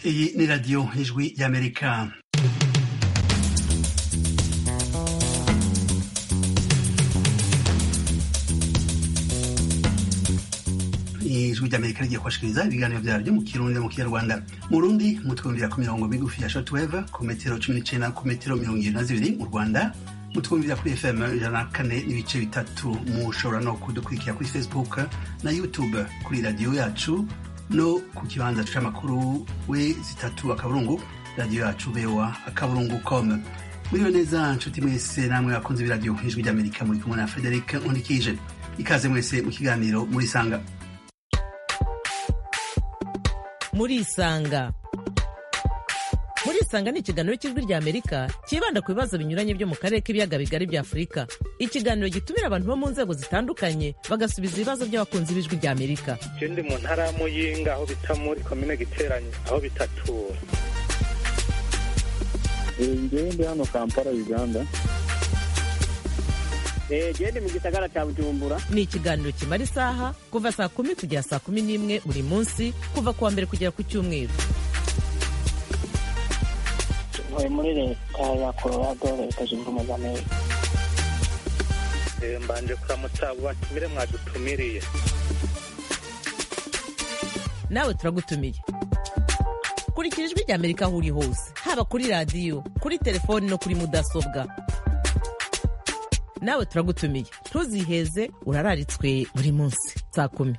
Iyi ni radiyo ijwi y'Amerika ijwi ry'Amerika rigiye kubashikiriza ibiganiro vyaryo mu kirundi mu kinyarwanda mu Burundi mutwumvira ku mirongo migufi ya shortwave ku metero cumi n'icenda ku metero mirongo ibiri na zibiri mu Rwanda mutwumvira kuri FM ijana na kane n'ibice bitatu mushobora no kudukurikira kuri Facebook na YouTube kuri radiyo yacu no ku kibanza c'amakuru we zitatu akaburungu radiyo yacu bewa akaburungu com muriwe neza nshuti mwese namwe bakunze b'iradiyo ijwi ry'Amerika muri kumwe na Frederic Nkundikije ikaze mwese mu kiganiro muri sanga murisanga murisanga ni ikiganiro cy'ijwi rya amerika cyibanda ku bibazo binyuranye byo mu karere k'ibiyaga bigari bya afurika ikiganiro gitumira abantu bo mu nzego zitandukanye bagasubiza ibibazo by'abakunzi b'ijwi rya amerika je ndi mu ntara ya muyinga aho bita muri komine giteranye aho bitatura ngewe ndi hano kampala uganda gende mu gisagara cya bujumbura ni ikiganiro kimara isaha kuva saa kumi kugera saa kumi n'imwe buri munsi kuva ku wa mbere kugera ku cyumweru ntuye muri leta ya colorado leta zunze ubumwe za amerika Eh, mbanje kuramutsa abo batumire mwadutumiriye nawe turagutumiye kurikira ijwi rya amerika aho uri hose haba kuri radiyo kuri telefoni no kuri mudasobwa nawe turagutumiye ntuziheze urararitswe buri munsi saa kumi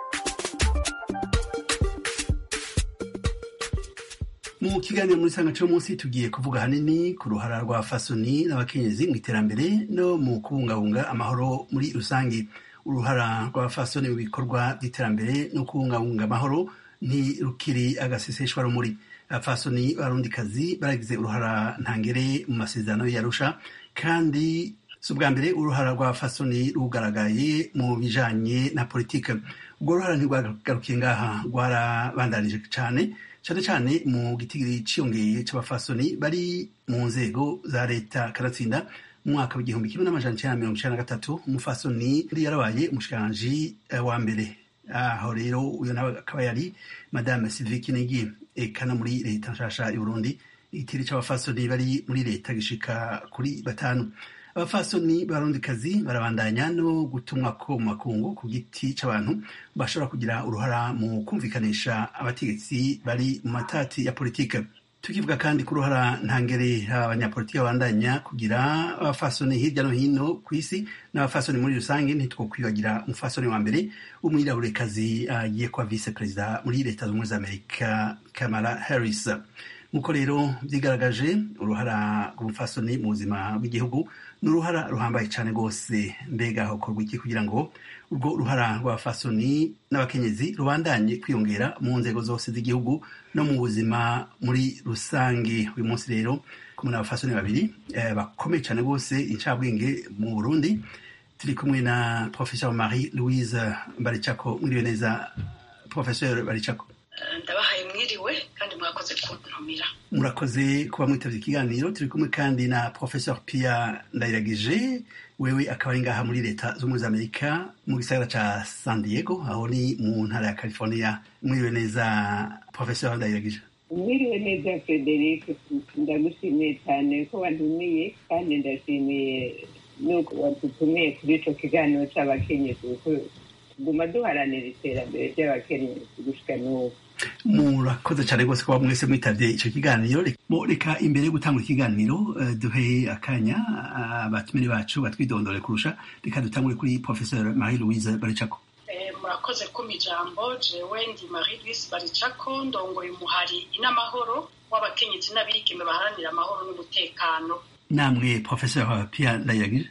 mu kiganiro muri sanga cyo munsi tugiye kuvuga hanini ku ruhara rwa fasoni n'abakenyezi mu iterambere no mu kubungabunga amahoro muri rusange uruhara rwa fasoni mu bikorwa by'iterambere no kubungabunga amahoro ntirukiri agaseseshwa rumuri abafasoni barundikazi baragize uruhara ntangere mu masezerano yarusha kandi si ubwa mbere uruhara rwa fasoni rugaragaye mu bijanye na politike ubwo ruhara ntirwagarukiye ngaha rwarabandanije cane cyane cyane mu gitigiri ciyongeye c'abafasoni bari mu nzego za leta kanatsinda mu mwaka w'igihumbi kimwe n'amajana icenda na mirongo icenda na gatatu umufasoni yari yarabaye umushikiranganji eh, wa mbere aho rero uyo nawe akaba yari madame sylvie kinigi eka no muri leta nshasha y'uburundi igitiri c'abafasoni bari muri leta gishika kuri batanu abafasoni barundikazi barabandanya no gutumwa ko mu makungu ku giti c'abantu bashobora kugira uruhara mu kumvikanisha abategetsi bari mu matati ya politike tukivuga kandi ku ruhara ntangere abanyapolitiki babandanya kugira abafasoni hirya no hino ku isi n'abafasoni muri rusange ntitwokwibagira umufasoni wa mbere w'umwiraburekazi agiye kuba vice perezida muri leta zunze ubumwe za amerika kamala harris nk'uko rero byigaragaje uruhara rw'umufasoni mu buzima bw'igihugu ni uruhara ruhambaye cyane rwose mbega hakorwa iki kugira ngo urwo ruhara rw'abafasoni n'abakenyezi rubandanye kwiyongera mu nzego zose z'igihugu no mu buzima muri rusange uyu munsi rero kumwe n'abafasoni babiri eh, bakomeye cyane rwose incabwenge mu burundi turi kumwe na professeur marie louise baricako mwiriwe neza professeur baricako ndabahaye mwiriwe kandi mwakoze kuntumira murakoze kuba mwitavye ikiganiro turi kumwe kandi na professeur pia ndayiragije wewe akaba ari ngaha muri leta z'ubumwe za amerika mu gisagara ca san diego aho ni mu ntara ya california mwiriwe neza professeur ndayiragije mwiriwe neza frederic ndagushimiye cyane ko wantumiye kandi ndashimiye nuko wadutumiye kuri ico kiganiro c'abakenyezi kuko tuguma duharanira iterambere ry'abakenyezi gushika n'ubu murakoze cyane rwose kuba mwese mwitavye ico kiganiro Mo, reka imbere yo gutangura ikiganiro eh, duhe akanya abatumire bacu batwidondore kurusha reka dutangure kuri professeur marie louise baricako Eh, murakoze kuma ijambo jewe ndi marie louise baricako ndongoye umuhari inamahoro w'abakenyezi n'abigeme baharanira amahoro n'umutekano namwe professeur pia ndayiragije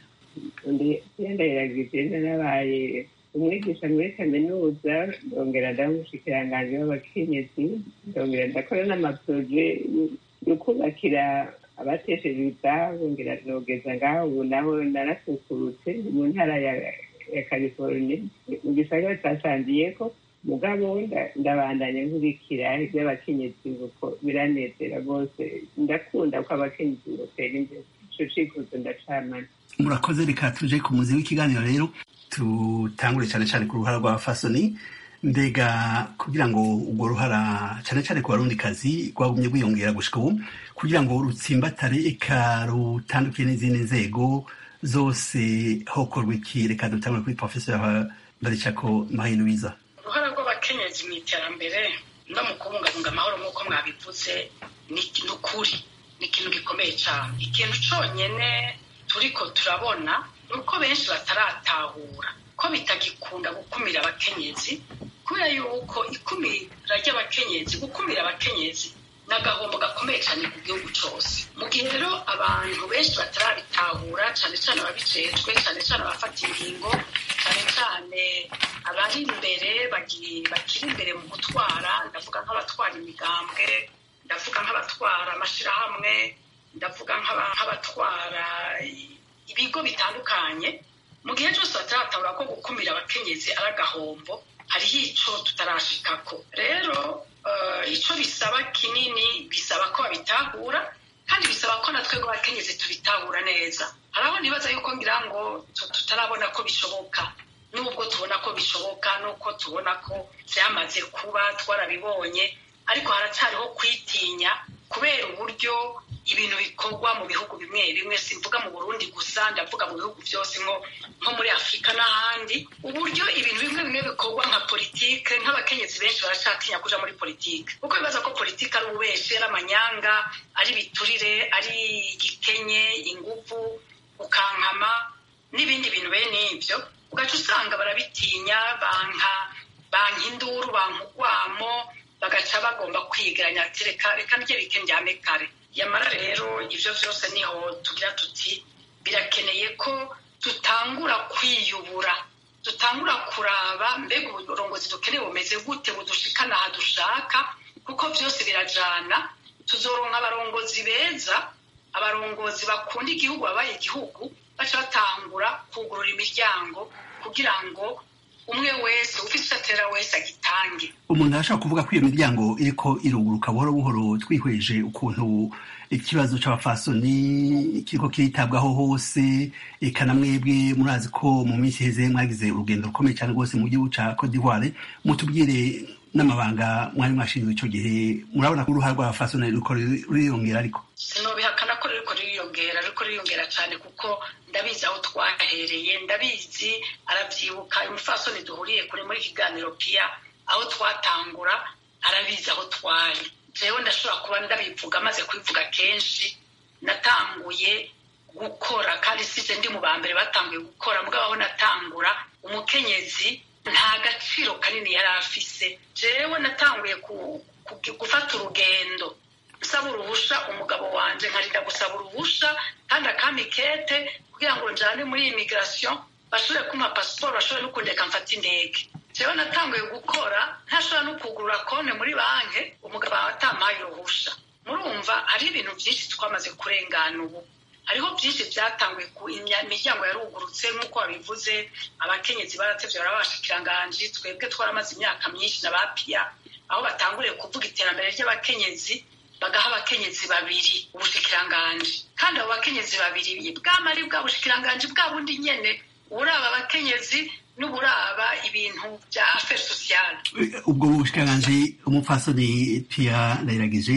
ndayiragije narabaye umwigisha muri kaminuza ndongera ndamushikiranganji w'abakenyezi ndongera ndakora n'amaporoje yo kubakira abatesheje ibitabo ngira nogeza ngaho ubu naho narasukurutse ndi mu ntara ya ya california mu gisagara ca san diego mugabo nda- ndabandanya nkurikira iby'abakenyezi kuko biranezera rwose ndakunda ko abakenyezi botera imbere ico cifuzo ndacamana murakoze reka tuje ku muzi w'ikiganiro rero tutangure cyane cyane ku ruhara rwa fasoni mbega kugira ngo urwo ruhara cyane cyane ku barundi kazi rwagumye rwiyongera gushika ubu kugira ngo rutsimbatare eka rutandukiye n'izindi nzego zose hokorwa iki reka dutangure kuri professeur baricako marie louisa uruhara rw'abakenyezi mu iterambere no mu kubungabunga amahoro nk'uko mwabivuze ni ukuri ni ikintu gikomeye cyane ikintu cyonyine turiko turabona ni uko benshi bataratahura ko bitagikunda gukumira abakenyezi kubera yuko ikumira ry'abakenyezi gukumira abakenyezi ni agahombo gakomeye cyane ku gihugu cyose mu gihe rero abantu benshi batarabitahura cyane cyane ababijejwe cyane cyane abafata ingingo cyane cyane abari imbere bakiri imbere mu gutwara ndavuga nk'abatwara imigambwe ndavuga nk'abatwara amashyirahamwe ndavuga nk'abatwara ibigo bitandukanye mu gihe cyose bataratahura ko gukumira abakenyezi ari agahombo hariho icyo tutarashikako rero icyo bisaba kinini bisaba ko babitahura kandi bisaba ko natwe abakenyezi tubitahura neza hari aho nibaza yuko ngira ngo tutarabona ko bishoboka nubwo tubona ko bishoboka nuko tubona ko byamaze kuba twarabibonye ariko haracyariho kwitinya kubera uburyo ibintu bikorwa mu bihugu bimwe bimwe simvuga mu burundi gusa ndavuga mu bihugu byose nko muri afurika n'ahandi uburyo ibintu bimwe bimwe bikorwa nka politike nk'abakenyezi benshi barashatinya kuja muri politike kuko bibaza ko politike ari ububeshi ari amanyanga ari biturire ari igikenye ingufu ukankama n'ibindi bintu bene ibyo ugaca usanga barabitinya banka banka induru banka urwamo bagaca bagomba kwigeranya ati reka reka njye bike njyame kare yamara rero ibyo byose niho tugira tuti birakeneye ko tutangura kwiyubura dutangura kuraba mbega uburongozi dukeneye bumeze gute budushikana aha dushaka kuko byose birajana tuzoronka abarongozi beza abarongozi bakunda igihugu babaye igihugu baca batangura kugurura imiryango kugira ngo umwe wese ufite icyo atera wese agitange umuntu arashobora kuvuga ko iyo miryango iriko iruguruka buhoro buhoro twihweje ukuntu ikibazo c'abafasoni kiriko kiritabwaho hose eka na mwebwe murazi ko mu minsi iheze mwagize urugendo rukomeye cyane rwose mu gihugu ca Cote d'Ivoire mutubwire n'amabanga mwari mwashinzwe ico gihe murabona ko uruhara rw'abafasoni ruriko ruriyongera ariko sinobihakana ko ruriko ruriyongera ruriko ruriyongera cyane kuko ndabizi aho twahereye ndabizi arabyibuka umufasoni duhuriye kure muri kiganiro pia aho twatangura arabizi aho twari jewe ndashobora kuba ndabivuga maze kubivuga kenshi natanguye gukora kandi size ndi mu ba mbere batanguye gukora mugabo aho natangura umukenyezi nta gaciro kanini yari afise jewe natanguye gufata urugendo nsaba uruhusha umugabo wanje nkarinda gusaba uruhusha kandi akamikete kugira ngo njane muri imigirasiyo bashobore kumpa pasiporo bashobore no kundeka mfata indege jewe natanguye gukora ntashobora no kugurura konti muri banki umugabo atamaye uruhusha murumva hari ibintu byinshi twamaze kurengana ubu hariho byinshi byatanguye ku imiryango yarugurutse nk'uko babivuze abakenyezi baratevye barabashikiranganji twebwe twaramaze imyaka myinshi na bapiya aho batanguriye kuvuga iterambere ry'abakenyezi bagaha abakenyezi babiri ubushikiranganji kandi abo bakenyezi babiri bwama ari bwa bushikiranganji bwa bundi nyene uraba abakenyezi n'uburaba ibintu bya affaire sociale ubwo bushikiranganji umupfasoni pia ndayiragije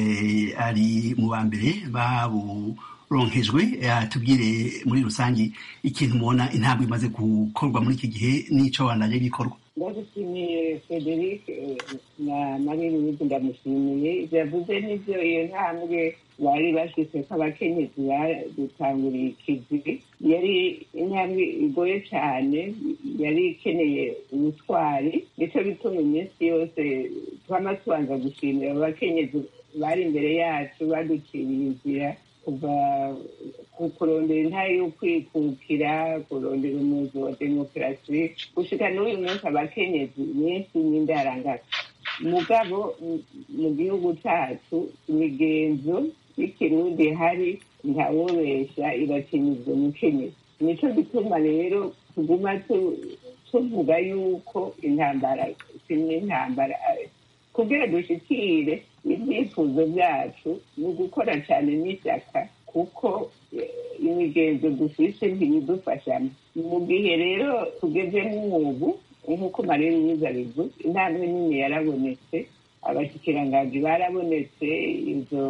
ari mu ba mbere baburonkejwe tubwire muri rusange ikintu mubona intambwe imaze gukorwa muri iki gihe n'ico bandanye bikorwa ndagushimiye frederic na marie louise ndamushimiye ibyo yavuze n'ibyo iyo ntambwe bari bashyize ko abakenyezi badutanguriye ikivi yari intambwe igoye cyane yari ikeneye ubutwari nicyo bituma iminsi yose twama tubanza gushimira abo bakenyezi bari imbere yacu baduciriye inzira kuva kurondera intare yo kwikukira kurondera umuzi wa demokarasi gushika n'uyu munsi abakenyezi benshi n'indarangaka mugabo mu gihugu cyacu imigenzo y'ikirundi hari ntawobesha irakenyezwa umukenyezi nico gituma rero tuguma tuvuga yuko intambara simwe intambara kugira dushikire ibyifuzo byacu ni ugukora cyane n'ishyaka kuko imigenzo dufise ntibidufashamo mu gihe rero tugezemo ubu nk'uko marere myiza bivuze intambwe nini yarabonetse abashikiranganji barabonetse izo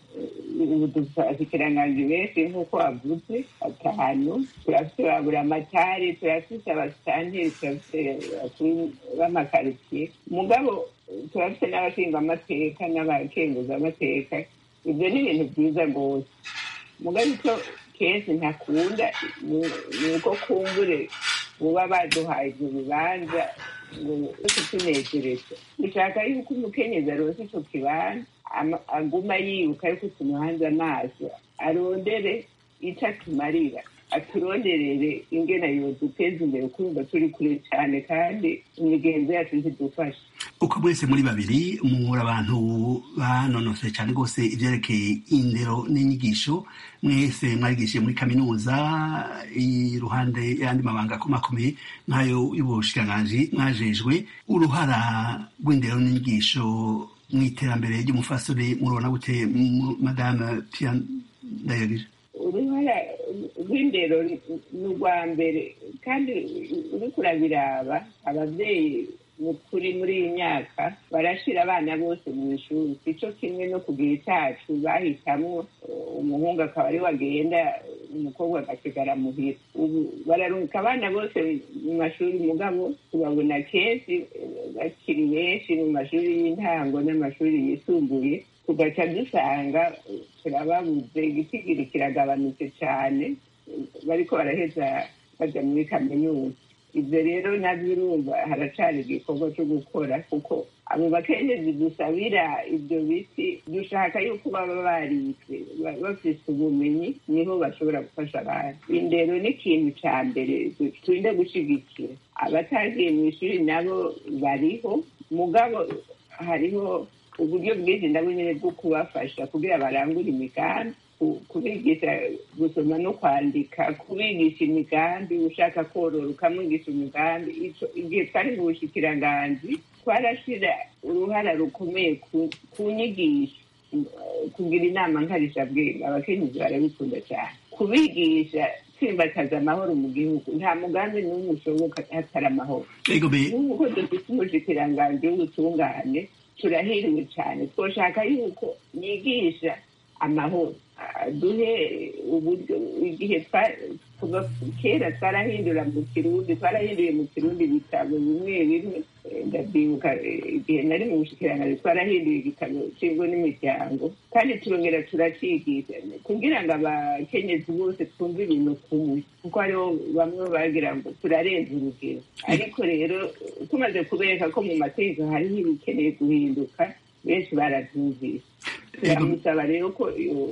ubu dufite abashikiranganji benshi nk'uko wavuze batanu turafite babura amatari turafite abasitanteri turafite abakuru b'amakaritsiye mugabo turafite n'abashingamateka n'abakenguzamateka ibyo ni ibintu byiza rwose mugabo icyo kenshi ntakunda ni uko kumbure buba baduhaye ibyo bibanza ngo kutunezereza dushaka yuko umukenyezi aronse ico kibanza aguma yibuka yuko tumuhanze amaso arondere ico atumarira aturonderere ingena yoduteza imbere kumva turi kure cyane kandi imigenzo yacu ntidufasha uko mwese muri babiri muri abantu banonosoye cyane rwose ibyerekeye indero n'inyigisho mwese mwarigishije muri kaminuza iruhande y'andi mabanga akomakomeye nk'ayo y'ubushikiranganji mwajejwe uruhara rw'indero n'inyigisho mu iterambere ry'umufasore murabona gute madame pia ndayagije uruhara rw'indero ni urwa mbere kandi uriko urabiraba ababyeyi kuri muri iyi myaka barashira abana bose mu ishuri sico kimwe no ku gihe cacu bahitamwo umuhungu akaba ari wagenda umukobwa agasigara muhira ubu bararungika abana bose mu mashuri mugabo tubabona kenshi bakiri benshi mu mashuri y'intango n'amashuri yisumbuye tugaca dusanga turababuze igitigiri kiragabanutse cyane bariko baraheza baja muri kaminuza ibyo rero nabyo urumva haracari igikorwa cyo gukora kuko abo bakenyezi dusabira ibyo biti dushaka yuko baba baritswe bafise ubumenyi niho bashobora gufasha abantu indero ni ikintu ca mbere turinde gushigikira abatagiye mu ishuri nabo bariho mugabo hariho uburyo bwinshi nabo nyine bwo kubafasha kugira barangure imigambi kubigisha gusoma no kwandika kubigisha imigambi ushaka korora ukamwigisha imigambi igihe twari mu bushikiranganji twarashyira uruhara rukomeye ku nyigisho kugira inama nkarishabwenge abakenyezi barabikunda cyane kubigisha tsimbataza amahoro mu gihugu nta mugambi n'umwe ushoboka hatari amahoro nk'uko dufite umushikiranganji w'ubutungane turahiriwe cyane twoshaka yuko yigisha amahoro duhe uburyo igihe kuva kera twarahindura mu kirundi twarahinduye mu kirundi ibitabo bimwe bimwe ndabyibuka igihe nari mu bushikiranganji twarahinduye igitabo cy'ingo n'imiryango kandi turongera turacigisha kugira ngo abakenyezi bose twumve ibintu kumwe kuko hariho bamwe bagira ngo turarenza urugero ariko rero tumaze kubereka ko mu mategeko hariho ibikeneye guhinduka benshi barabyumvise turamusaba rero ko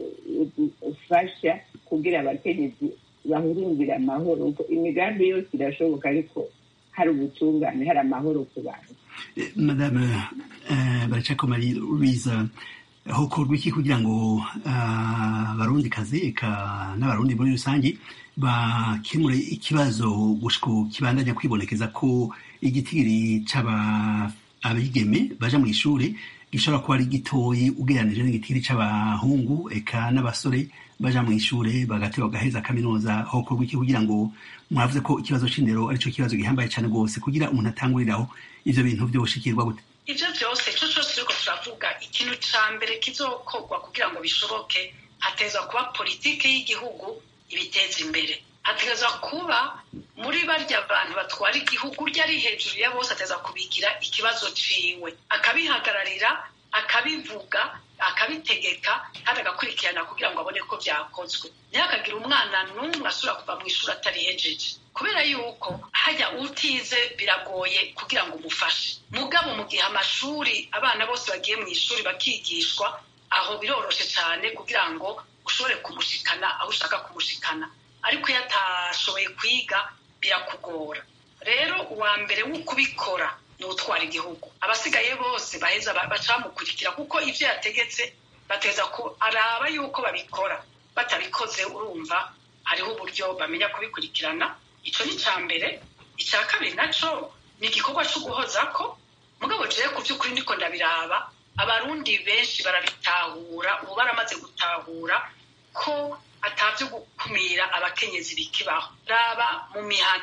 ufasha kugira abakenyezi bahurumbira amahoro imigambi yose irashoboka ariko hari ubutungane hari amahoro ku bantu madame baracako marie louise hokorwa iki kugira ngo abarundi kazi eka n'abarundi muri rusange bakemure ikibazo gushiko kibandanya kwibonekeza ko igitigiri c'aba abigeme baja mu ishuri gishobora kuba ari gitoyi ugereranije n'igitigiri c'abahungu eka n'abasore baja mu ishure bagate bagaheza kaminuza hokorwa iki kugira ngo mwavuze ko ikibazo c'indero arico kibazo gihambaye cane rwose kugira umuntu atanguriraho ivyo bintu vyoshikirwa gute ivyo vyose ico cose turiko turavuga ikintu ca mbere kizokorwa kugira ngo bishoboke hatezwa kuba politike y'igihugu ibiteza imbere hategezwa kuba muri barya abantu batwara igihugu urya ari hejuru ya bose ateza kubigira ikibazo ciwe akabihagararira akabivuga akabitegeka kandi agakurikirana kugira ngo abone ko byakozwe ntihakagire umwana n'umwe asubira kuva mu ishuri atarihejeje kubera yuko hajya utize biragoye kugira ngo umufashe mugabo mu gihe amashuri abana bose bagiye mu ishuri bakigishwa aho biroroshe cyane kugira ngo ushobore kumushikana aho ushaka kumushikana ariko iyo atashoboye kwiga birakugora rero uwa mbere wo kubikora ni utwara igihugu abasigaye bose baheza baca bamukurikira kuko ibyo yategetse bateza ko araba yuko babikora batabikoze urumva hariho uburyo bamenya kubikurikirana icyo ni icya mbere icya kabiri nacyo ni igikorwa cyo guhoza ko mugabo jewe ku by'ukuri ndiko ndabiraba abarundi benshi barabitahura ubu baramaze gutahura ko atabyo gukumira abakenyezi bikibaho raba mu mihana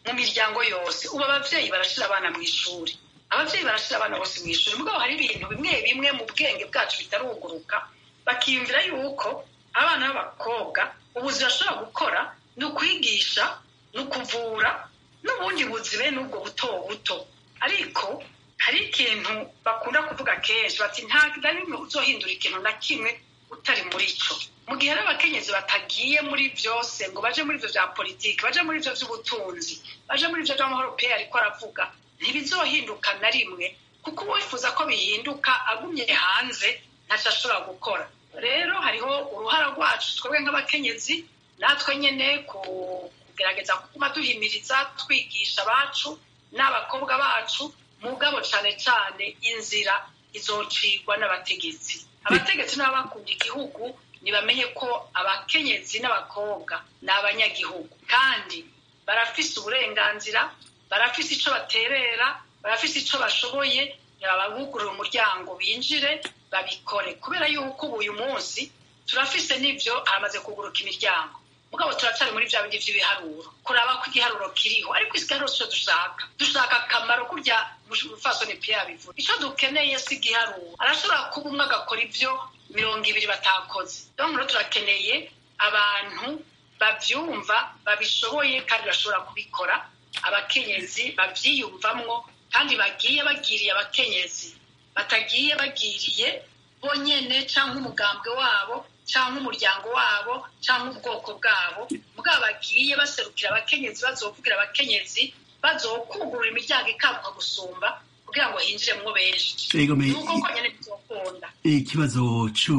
mu miryango yose ubu ababyeyi barashyira abana mu ishuri ababyeyi barashyira abana bose mu ishuri mugabo hari ibintu bimwe bimwe mu bwenge bwacu bitaruguruka bakiyumvira yuko abana b'abakobwa ubuzi bashobora gukora ni ukwigisha ni ukuvura n'ubundi buzi bene ubwo buto buto ariko hari ikintu bakunda kuvuga kenshi bati nta na rimwe uzohindura ikintu na kimwe utari muri cyo mu gihe hari abakenyezi batagiye muri byose ngo baje muri ibyo bya politiki baje muri ibyo by'ubutunzi baje muri ibyo by'amahoro pe ariko aravuga ntibizohinduka na rimwe kuko uwifuza ko bihinduka agumye hanze ntacyo ashobora gukora rero hariho uruhara rwacu twebwe nk'abakenyezi natwe nyine kugerageza kuguma duhimiriza twigisha abacu n'abakobwa bacu mugabo cyane cyane inzira izocigwa n'abategetsi abategetsi n'abakunda igihugu ntibamenye ko abakenyezi n'abakobwa ni abanyagihugu kandi barafise uburenganzira barafise icyo baterera barafise icyo bashoboye ntibabugurira umuryango binjire babikore kubera yuko ubu uyu munsi turafise n'ibyo hamaze kuguruka imiryango mugabo turacyari muri bya bindi by'ibiharuro kuraba ko igiharuro kiriho ariko igiharuro cyo dushaka dushaka akamaro kurya umufasoni piya bivuga icyo dukeneye si igiharuro arashobora kuba umwe agakora ibyo mirongo ibiri batakoze rero turakeneye abantu babyumva babishoboye kandi bashobora kubikora abakenyezi babyiyumvamwo kandi bagiye bagiriye abakenyezi batagiye bagiriye bonyine cyangwa umugambwe wabo cyangwa umuryango wabo cyangwa ubwoko bwabo mugabo bagiye baserukira abakenyezi bazovugira abakenyezi bazokugurura imiryango ikabuka gusumba kugira ngo hinjiremwo benshi nuko konyine bizokunda ikibazo cyo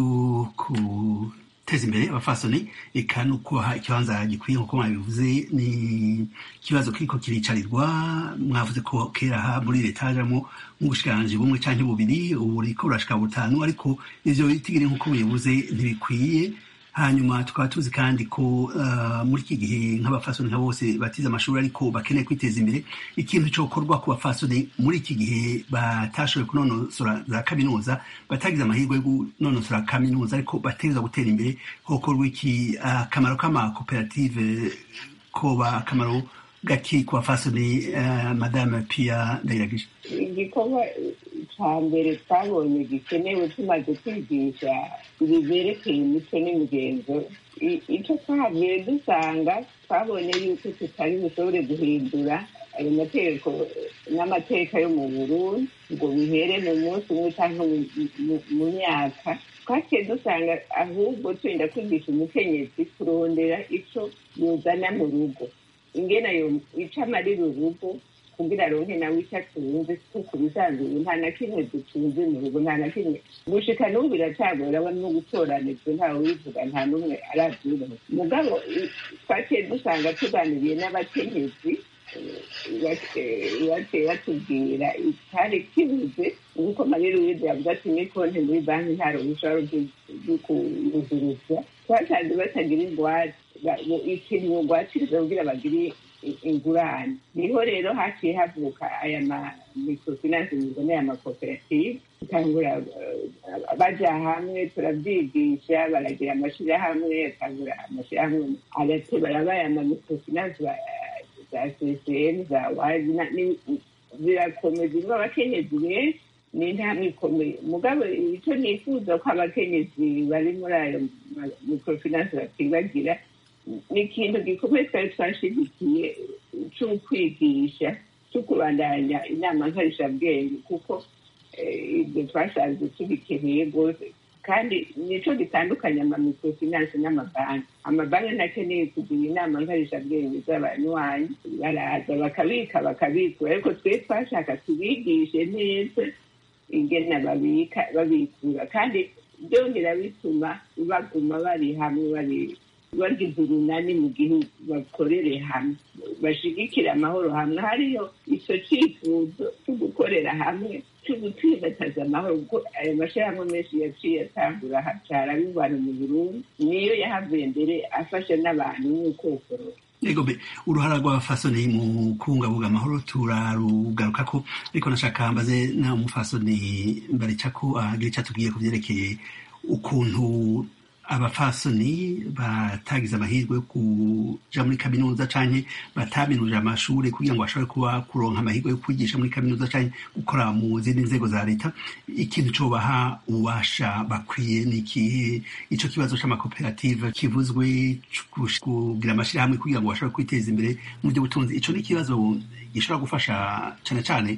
guteza imbere abafasoni eka no kubaha ikibanza gikwiye nk'uko mwabivuze ni ikibazo kiriko kiricarirwa mwavuze ko kera aha muri leta hajamwo nk'ubushikiranganji bumwe canke bubiri ubu buriko burashika butanu ariko ivyo bitigiri nk'uko bivuze ntibikwiye hanyuma tukaba tuzi kandi ko uh, muri iki gihe nk'abafasoni nka bose batize amashuri ariko bakeneye kwiteza imbere ikintu cokorwa ku bafasoni muri iki gihe batashoboye kunonosora za kaminuza batagize amahirwe yo kunonosora kaminuza ariko bategereza gutera imbere hokorwa iki akamaro uh, k'amakoperative koba akamaro gaki ku bafasoni uh, madame pia ndayiragije igikorwa cya mbere twabonye gikenewe tumaze kwigisha ibiberekeye imico n'imigenzo icyo twahavuye dusanga twabonye yuko tutari bushobore guhindura ayo mategeko n'amateka yo mu burundi ngo bihere mu munsi umwe cyangwa mu myaka twaciye dusanga ahubwo twenda kwigisha umukenyezi kurondera icyo yuzana mu rugo ingena icyo amarira urugo kugira aronke nawe icyo atunze kuko bisanzwe ubu nta na kimwe dutunze mu rugo nta na kimwe gushika n'ubu biracagora we no gutoranijwe ntawe wivuga nta n'umwe arabyubaho mugabo twaciye dusanga tuganiriye n'abakenyezi baciye batubwira itari kibuze nk'uko marira uwize yavuga ati ni konti muri banki nta ruhushya rwo kuyuzuruza twasanze batagira ingwate ikintu ngwatiriza kugira bagire ingurane niho rero haciye havuka aya ma microfinance muboneye amakoperative tangura baja hamwe turabyigisha baragira amashirahamwe atangura amashirahamwe agate barabaye ama microfinance za ccm za wazi zirakomeza irimo abakenyezi benshi ni intambwe ikomeye mugabo icyo nifuza ko abakenyezi bari muri ayo microfinance bakibagira ni ikintu gikomeye twari twashigikiye cyo kwigisha cyo kubandanya inama nkarishabwenge kuko ibyo twasanze tubikeneye rwose kandi nicyo gitandukanye amamikrofinance n'amabanki amabanki ntakeneye kugira inama nkarishabwenge z'abanywanyi baraza bakabika bakabikura ariko twe twashaka tubigishe neza ingena babika babikura kandi byongera bituma baguma bari hamwe bari bagize urunani mu gihugu bakorere hamwe bashigikire amahoro hamwe hariyo icyo cyifuzo cyo gukorera hamwe cyo gutsimbataza amahoro kuko ayo mashyirahamwe menshi yaciye atangura hacara bivana mu burundi niyo yahavuye mbere afasha n'abantu nk'ukokoro yego be uruhara rw'abafasoni mu kubungabunga amahoro turarugaruka ko ariko nashaka mbaze na mufasoni mbarica ko agira icyo atubwiye ku byerekeye ukuntu abafasoni batagize amahirwe yo kuja muri kaminuza canke bataminuje amashuri kugira ngo bashobore kuba kuronka amahirwe yo kwigisha muri kaminuza canke gukora mu zindi nzego za leta ikintu cobaha ububasha bakwiye ni ikihe ico kibazo c'amakoperative kivuzwe kugira amashirahamwe kugira ngo bashobore kwiteza imbere mu by'ubutunzi ico ni ikibazo gishobora gufasha cane cane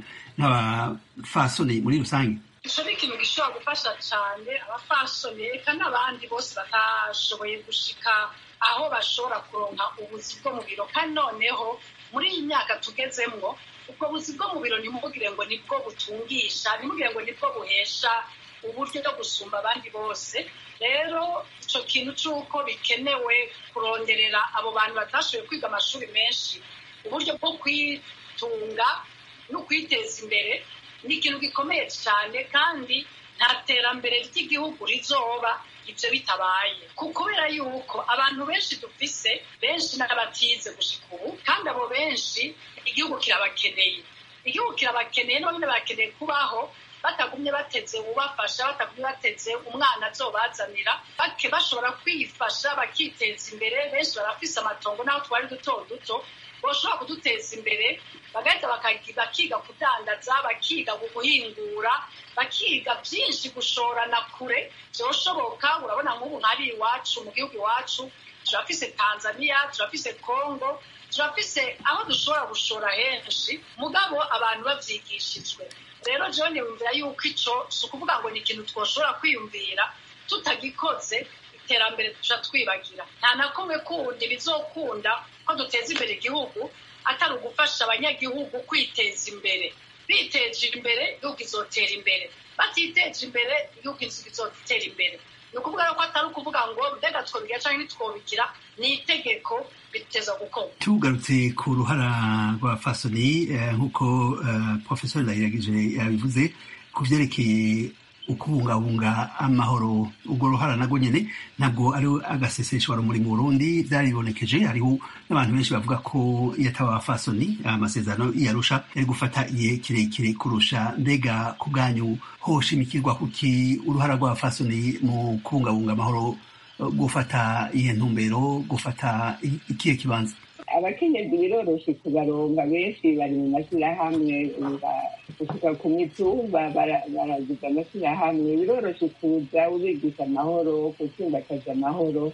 n'abafasoni muri rusange ico ni ikintu gishobora gufasha cane abafasoni eka n'abandi bose batashoboye gushika aho bashobora kuronka ubuzi bwo mu biro kandi noneho muri iyi myaka tugezemwo ubwo buzi bwo mu biro ntimugire ngo nibwo butungisha ntimugire ngo nibwo buhesha uburyo bwo gusumba abandi bose rero ico kintu c'uko bikenewe kuronderera abo bantu batashoboye kwiga amashuri menshi uburyo bwo kwitunga no kwiteza imbere ni ikintu gikomeye cyane kandi nta terambere ry'igihugu rizoba ibyo bitabaye kubera yuko abantu benshi dufise benshi n'abatize gushika ubu kandi abo benshi igihugu kirabakeneye igihugu kirabakeneye none barakeneye kubaho batagumye bateze ubafasha batagumye bateze umwana azobazanira bake bashobora kwifasha bakiteza imbere benshi barafise amatongo n'aho twari duto duto bashobora kuduteza imbere bagahita bakiga kudandaza bakiga guhingura bakiga byinshi gushorana kure byoshoboka urabona nk'ubu nk'ari iwacu mu gihugu iwacu turafise tanzania turafise congo turafise aho dushobora gushora henshi mugabo abantu bavyigishijwe rero jewe niyumvira yuko ico si ukuvuga ngo ni ikintu twoshobora kwiyumvira tutagikoze iterambere tuca twibagira nta na kumwe kundi bizokunda ko duteza imbere igihugu atari ugufasha abanyagihugu kwiteza imbere biteje imbere igihugu izotera imbere batiteje imbere igihugu izotera imbere ni ukuvuga ko atari ukuvuga ngo mbega twobigira cyangwa ntitwobigira ni itegeko biteza gukorwa tugarutse ku ruhara rwa fasoni nk'uko profesor ndayiragije yabivuze ku vyerekeye ukubungabunga amahoro urwo ruhara narwo nyene ntabwo ari agaseseshwaro muri mu burundi vyaribonekeje hariho n'abantu benshi bavuga ko iyo ataba abafasoni amasezerano yarusha yari gufata igihe kirekire kurusha mbega ku bwanyu hoshimikirwa kuki uruhara rw'abafasoni mu kubungabunga amahoro gufata iyihe ntumbero gufata ikihe kibanza abakenyezi biroroshe kubaronga benshi bari mu mashyirahamwe gushika ku mitumba baragize amashyirahamwe biroroshe kuza ubigisha amahoro gutsimbataza amahoro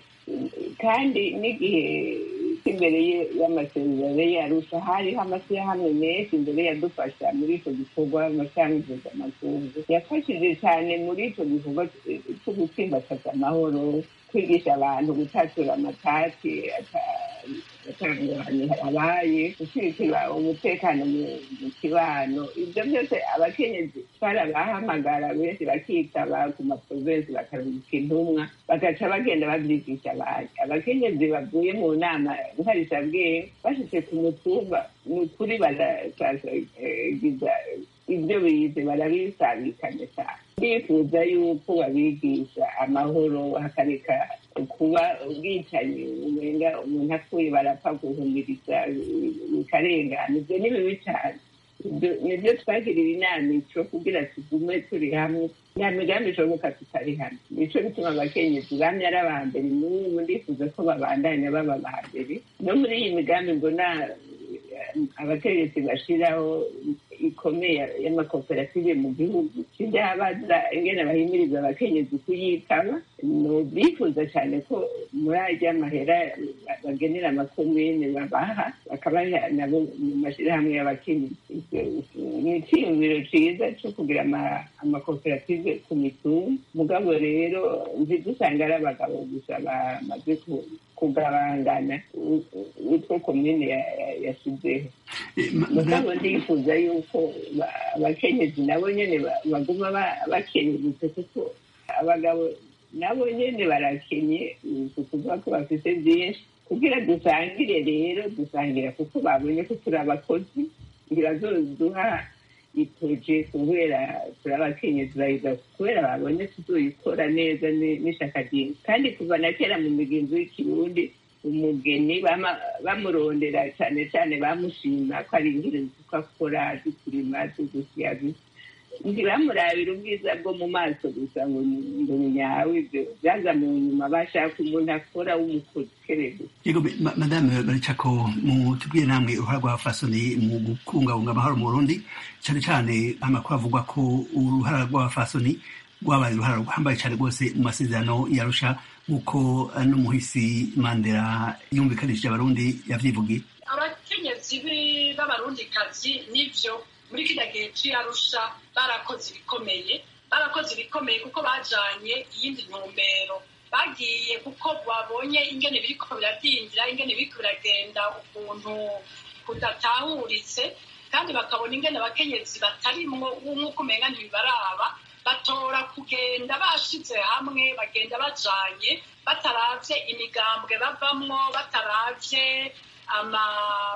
kandi n'igihe imbere y'amasezerano yarusha hariho amashyirahamwe menshi imbere yadufasha muri icyo gikorwa amashyirahamwe mpuzamakungu yafashije cyane muri icyo gikorwa cyo gutsimbataza amahoro kwigisha abantu gutatura amatati atanguranye habaye gushyigikira umutekano mu kibano ibyo byose abakenyezi barabahamagara benshi bakitaba ku maprovensi bakaruhuka intumwa bagaca bagenda babyigisha abandi abakenyezi bavuye mu nama nkarishabwenge bashyize ku mutumba ni ukuri baragiza ibyo bize barabisabikanye cyane ndifuza yuko babigisha amahoro hakareka kuba ubwicanyi umenga umuntu apfuye barapfa guhumiriza bikarengana ibyo ni bibi cyane nibyo twagirira inama ico kugira tugume turi hamwe nta migambi ishoboka tutari hamwe nico bituma abakenyezi bamye ari aba mbere n'ubu ndifuza ko babandanya baba ba mbere no muri iyi migambi mbona abategetsi bashiraho ikomeye y'amakoperative mu gihugu sindabaza ingene bahimiriza abakenyezi kuyitaba bifuza cyane ko muri arya mahera bagenera amakomine babaha bakabaha nabo mu mashyirahamwe y'abakenyezi ni icyiyumviro cyiza cyo kugira amakoperative ku mitungo mugabo rero nzi dusanga ari abagabo gusa bamaze kugabangana utwo komine yashyizeho mugabo ndifuza yuko abakenyezi nabo nyene baguma bakenyegutse kuko abagabo nabo nyene barakenye kuvuga ko bafite byinshi kugira dusangire rero dusangira kuko babonye ko turi abakozi ngira duha itoje kubera turi abakenyezi bayiga kubera babonye tuzoyikora neza n'ishaka ryinshi kandi kuva na kera mu migenzo y'ikirundi umugeni bamurondera cyane cyane bamushima ko ari inkirenzi ko akora dukurima tugusya ntibamurabire ubwiza bwo mu maso gusa ngo ngo nyawe ibyo byaza mu nyuma bashaka umuntu akora w'umukokerere yego me- ma- madame baricako mutubwire namwe uruhara rwa fasoni mu kubungabunga amahoro mu burundi cyane cyane amakuru avugwa ko uruhara rwa fasoni rwabaye uruhara ruhambaye cyane rwose mu masezerano yarusha nk'uko eh, n'umuhisi mandela yumvikanishije abarundi yavyivugiye abakenyezi bi- b'abarundikazi nivyo muri kiriya gihe c'iyarusha barakoze ibikomeye barakoze ibikomeye kuko bajanye iyindi ntumbero bagiye kuko babonye ingene biriko biradindira ingene biriko biragenda ukuntu kudatahuritse kandi bakabona ingene abakenyezi batarimwo nk'uko umenga ntibibaraba batora kugenda bashize hamwe bagenda bajanye bataravye imigambwe bavamwo bataravye ama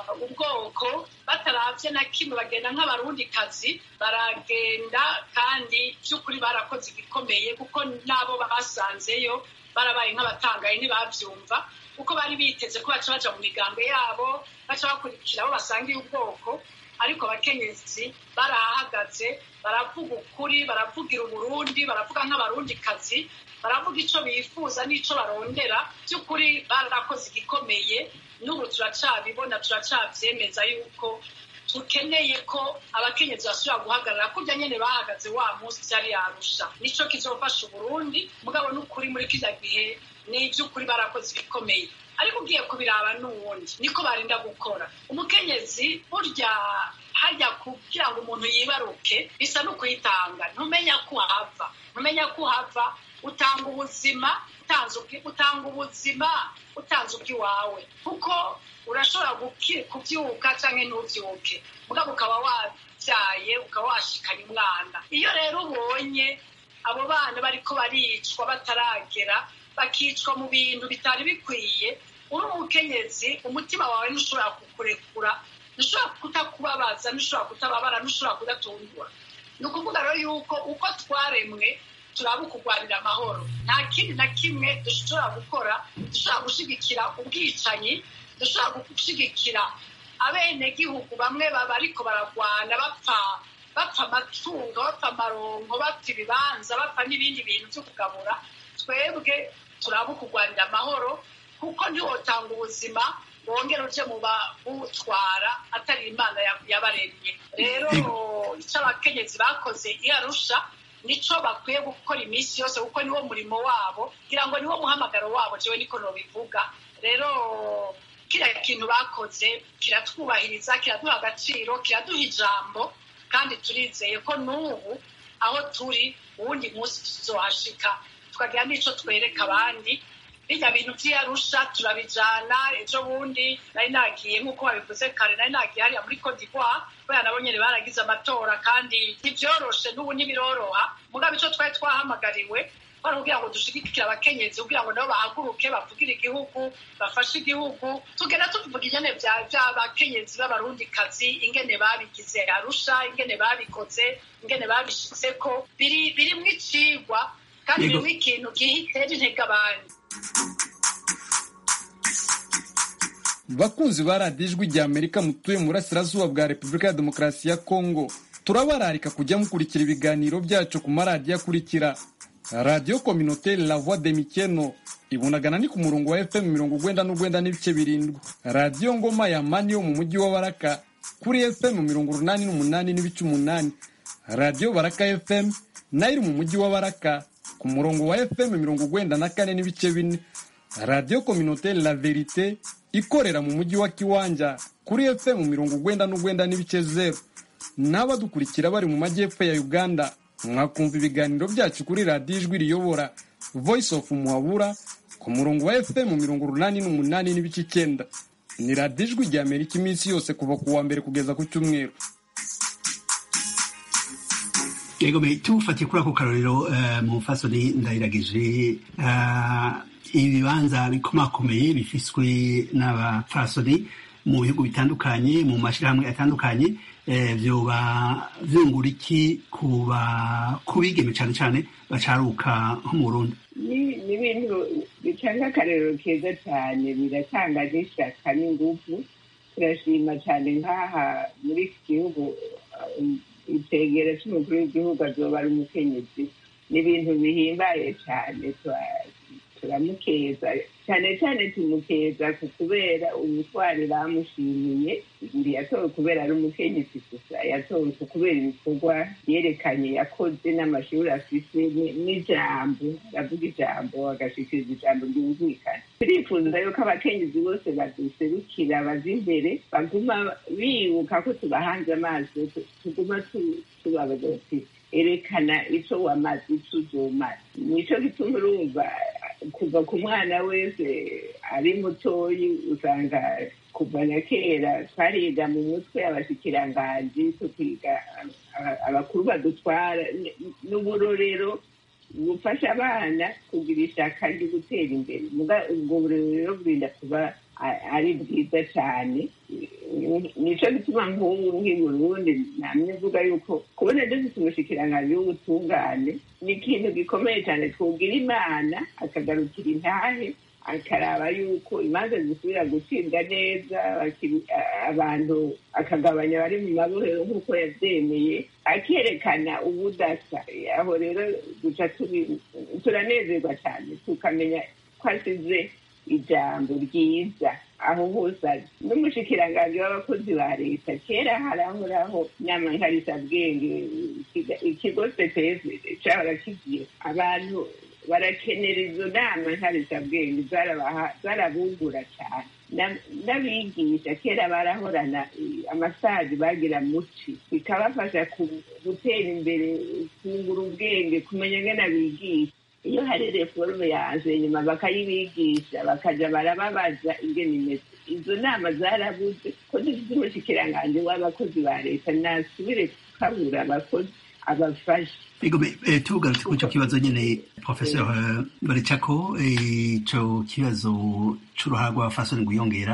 ubwoko bataravye na kimwe bagenda nk'abarundikazi baragenda kandi by'ukuri barakoze ibikomeye kuko n'abo basanzeyo barabaye nk'abatangaye ntibavyumva kuko bari biteze ko baca baja mu migambwe yabo baca bakurikira abo basangiye ubwoko ariko abakenyezi barahagaze baravuga ukuri baravugira uburundi baravuga nk'abarundikazi baravuga ico bifuza n'ico barondera by'ukuri barakoze igikomeye n'ubu turacabibona turacavyemeza yuko dukeneye ko abakenyezi basubira guhagarara kurya nyene bahagaze wa munsi vyari yarusha nico kizofasha uburundi mugabo n'ukuri muri kirya gihe ni ivy'ukuri barakoze ibikomeye ariko ugiye kubiraba n'uwundi niko barinda gukora umukenyezi burya hajya kugira ngo umuntu yibaruke bisa no kuyitanga ntumenya ko uhava ntumenya ko uhava utanga ubuzima utanze ubwi- utanga ubuzima utanze ubw'iwawe kuko urashobora guki- kubyuka cyangwa ntubyuke mugabo ukaba wabyaye ukaba washikanye umwana iyo rero ubonye abo bana bariko baricwa bataragera bakicwa mu bintu bitari bikwiye uri umukenyezi umutima wawe ntushobora kukurekura ntushobora kutakubabaza ntushobora kutababara ntushobora kudatungura ni ukuvuga rero yuko uko twaremwe turaba ukugwanira amahoro nta kindi na kimwe dushobora gukora dushobora gushigikira ubwicanyi dushobora gushigikira abenegihugu bamwe baba ariko baragwana bapfa bapfa amatungo bapfa amaronko bapfa ibibanza bapfa n'ibindi bintu byo kugabura twebwe turaba ukugwanira amahoro kuko ntiwotanga ubuzima wongere uje mu bawutwara atari imana ya- yabaremye rero icyo abakenyezi bakoze iyo arusha nico bakwiye gukora iminsi yose kuko niwo murimo wabo kugira ngo niwo muhamagaro wabo jewe niko nobivuga rero kiriya kintu bakoze kiratwubahiriza kiraduha agaciro kiraduha ijambo kandi turizeye ko n'ubu aho turi uwundi munsi tuzohashika tukagira n'ico twereka abandi bijya bintu vy'iyarusha turabijana ejo bundi nari nagiye nk'uko babivuze kare nari nagiye hariya muri Cote d'Ivoire kubera nabo nyene baragize amatora kandi ntivyoroshe n'ubu ntibiroroha mugabo ico twari twahamagariwe kwari kugira ngo dushigikire abakenyezi kugira ngo nabo bahaguruke bavugire igihugu bafashe igihugu tugenda tuvuga ingene vya vy'abakenyezi b'abarundikazi ingene babigize arusha ingene babikoze ingene babishitseko biri birimwo icigwa kandi Yego. birimwo ikintu gihitera intege abandi bakunzi ba radiyo ijwi rya amerika mutuye mu burasirazuba bwa repubulika ya demokarasi ya kongo turabararika kujya mukurikira ibiganiro byacu ku maradiyo akurikira radiyo kominoteri la voix de mikeno ibunagana ni ku murongo wa fm mirongo ugwenda n'ugwenda n'ibice birindwi radiyo ngoma ya mani yo mu mujyi wa baraka kuri fm mirongo urunani n'umunani n'ibice umunani radiyo baraka fm nayo iri mu mujyi wa baraka ku murongo wa fm mirongo ugwenda na kane n'ibice bine radiyo kominoteri la verite ikorera mu mujyi wa kiwanja kuri fm mirongo ugwenda n'ugwenda n'ibice zeru n'abadukurikira bari mu majyepfo ya uganda mwakumva ibiganiro byacu kuri radiyo ijwi riyobora voice of muhabura ku murongo wa fm mirongo urunani n'umunani n'ibice icyenda ni radiyo ijwi rya amerika iminsi yose kuva ku wa mbere kugeza ku cyumweru yego me tufatiye kuri ako karorero eh, mu fasoni ndayiragije eh, ibibanza bikomakomeye bifiswe n'abafasoni mu bihugu bitandukanye mu mashyirahamwe atandukanye eh, vyoba vyungura iki kuba kubigeme cane cane bacaruka nko mu Burundi ni ni ibintu bitanga akarero keza cyane biratanga n'ishyaka n'ingufu turashima cyane nk'aha muri iki gihugu um, itegera c'umukuru w'igihugu azoba ari umukenyezi ni ibintu bihimbaye cyane turamukeza cyane cyane tumukeza ku kubera ubutwari bamushimiye ntiyatowe kubera ari umukenyezi gusa yatowe ku kubera ibikorwa yerekanye yakoze n'amashuri afise n'ijambo aravuga ijambo agashikiriza ijambo ryumvikana turifuza yuko abakenyezi bose baduserukira baza imbere baguma bibuka ko tubahanze amaso tuguma tubabaza tuti erekana ico wamaze ico uzomaze nico gituma urumva kuva ku mwana wese ari mutoyi usanga kuva na kera twariga mu mutwe abashikiranganji tukiga abakuru badutwara n'uburorero bufasha abana kugira ishaka ryo gutera imbere ubwo burorero burinda kuba ari bwiza cyane nico gituma nk'ubu nk'i burundi namwe mvuga yuko kubona dufite umushikiranganji w'ubutungane ni ikintu gikomeye cyane twugira imana akagarukira intahe akaraba yuko imanza zisubira gucibwa neza abantu akagabanya abari mu mabohero nk'uko yabyemeye akerekana ubudasa aho rero duca turanezerwa cyane tukamenya ko asize ijambo ryiza aho hose ari n'umushikiranganji w'abakozi ba leta kera harahoraho inama nkarisabwenge ikigo cps cahora kigiye abantu barakenera izo nama nkarisabwenge zarabungura cyane n'abigisha kera barahorana amasazi bagira muci bikabafasha gutera imbere kungura ubwenge kumenya ngene bigisha iyo hari reforme yaje nyuma bakayibigisha bakaja barababaza ingene imeze izo nama zarabuze ko dufite umushikiranganji w'abakozi ba leta nasubire kukabura abakozi abafasha tugarutse kuri icyo kibazo nyine professeur baricako ico kibazo c'uruhara rw'abafasoni rwiyongera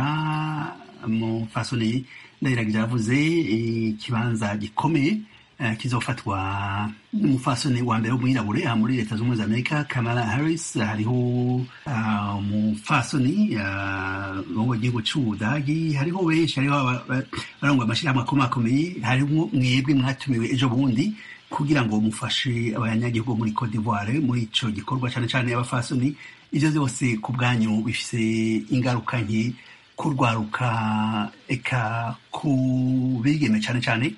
mu fasoni ndahiragira yavuze ikibanza gikomeye kizofatwa n'umufasoni wa mbere w'umwirabure aha muri leta z'ubumwe za amerika kamala harris hariho umufasoni wo mu gihugu c'ubudagi hariho benshi hariho barangwa amashirahamwe akomakomeye hariho mwebwe mwatumiwe ejo bundi kugira ngo mufashe abanyagihugu muri Cote d'Ivoire muri ico gikorwa cane cane y'abafasoni ivyo vyose ku bwanyu bifise ingaruka nke kurwaruka eka ku bigeme cane cane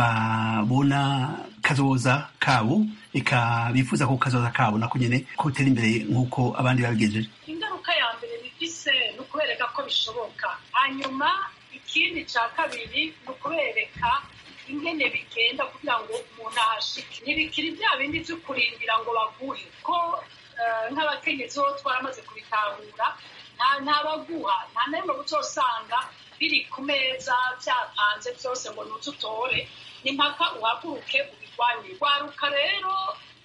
babona kazoza kabo eka bifuza ko kazoza kabo nako nyene kotera imbere nk'uko abandi babigejeje ingaruka ya mbere bifise ni ukubereka ko bishoboka hanyuma ikindi ca kabiri ni ukubereka ingene bigenda kugira ngo umuntu ahashike ntibikiri bya bindi vyo kurindira ngo baguhe ko nk'abakenyezi bo twaramaze kubitahura nta baguha nta na rimwe uzosanga biri ku meza byapanze byose ngo nuze utore ni mpaka uhaguruke ubirwanye rwaruka rero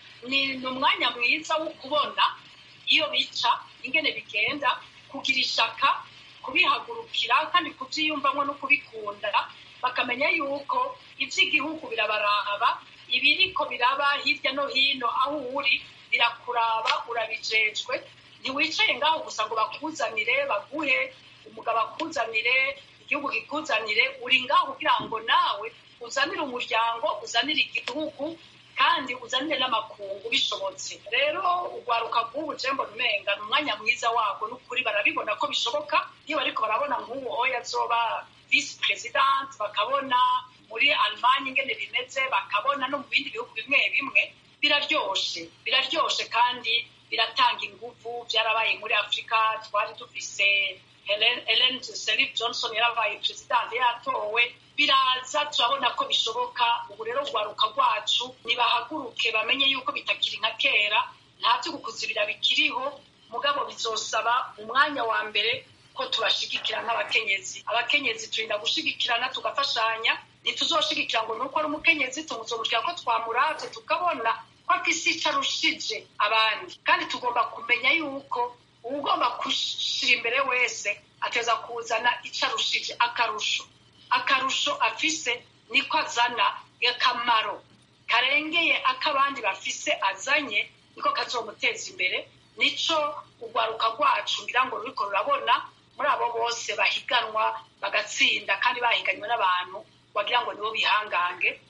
ni umwanya mwiza wo kubona iyo bica ingene bigenda kugira ishaka kubihagurukira kandi kubyiyumvamo no kubikunda bakamenya yuko iby'igihugu birabaraba ibiriko biraba hirya no hino aho uri birakuraba urabijejwe ntiwicaye ngaho gusa ngo bakuzanire baguhe umugabo akuzanire igihugu kikuzanire uri ngaho kugira ngo nawe uzanire umuryango uzanire igihugu kandi uzanire n'amakungu bishobotse rero urwaruka rw'ubu jembo numenga ni umwanya mwiza wabwo n'ukuri barabibona ko bishoboka iyo bariko barabona nk'uwo oya azoba visi perezidante bakabona muri alemanye ingene bimeze bakabona no mu bindi bihugu bimwe bimwe biraryoshe biraryoshe kandi biratanga inguvu byarabaye muri afurika twari dufise Helen Sirleaf Johnson yarabaye perezidante yatowe biraza turabona ko bishoboka ubu rero urwaruka rwacu nibahaguruke bamenye yuko bitakiri nka kera nta byo gukuzibira bikiriho mugabo bizosaba umwanya wa mbere ko tubashigikira nk'abakenyezi abakenyezi turinda gushigikirana tugafashanya ntituzoshigikira ngo nuko ari umukenyezi tumuzomukira ko twamuravye tukabona ko afise ico arushije abandi kandi tugomba kumenya yuko uwugomba gushira imbere wese ateza kuzana ico arushije akarusho akarusho afise niko azana akamaro karengeye ak'abandi bafise azanye niko kazomuteza imbere nico urwaruka rwacu ngira ngo ruriko rurabona muri abo bose bahiganwa bagatsinda kandi bahiganywe n'abantu wagira ngo nibo bihangange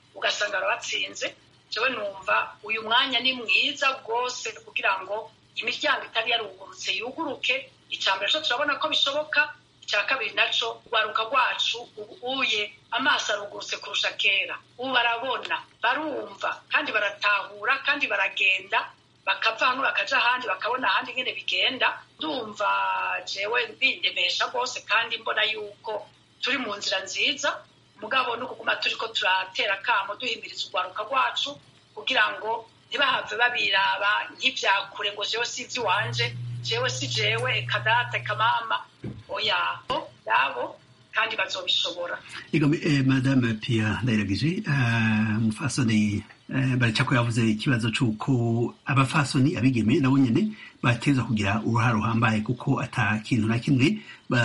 ugasanga barabatsinze jewe numva uyu mwanya ni mwiza rwose kugira ngo imiryango itari yarugurutse yuguruke icya mbere cyo turabona ko bishoboka icya kabiri naco urwaruka rwacu ubuye amaso arugurutse kurusha kera ubu barabona barumva kandi baratahura kandi baragenda bakava hano bakaja ahandi bakabona ahandi nyene bigenda ndumva jewe bindemesha rwose kandi mbona yuko turi mu nzira nziza mugabo no kuguma turiko turatera akamo duhimiriza urwaruka rwacu kugira ngo ntibahave babiraba nk'ivyakure ngo jewe si ivy'iwanje jewe si jewe kadata kamama oya yabo kandi bazobishobora Ego eh, madame Pia Ndayiragije uh, mufasoni uh, baracako yavuze ikibazo c'uko abafasoni abigeme nabo nyene bateza kugira uruhara ruhambaye kuko ata kintu na kimwe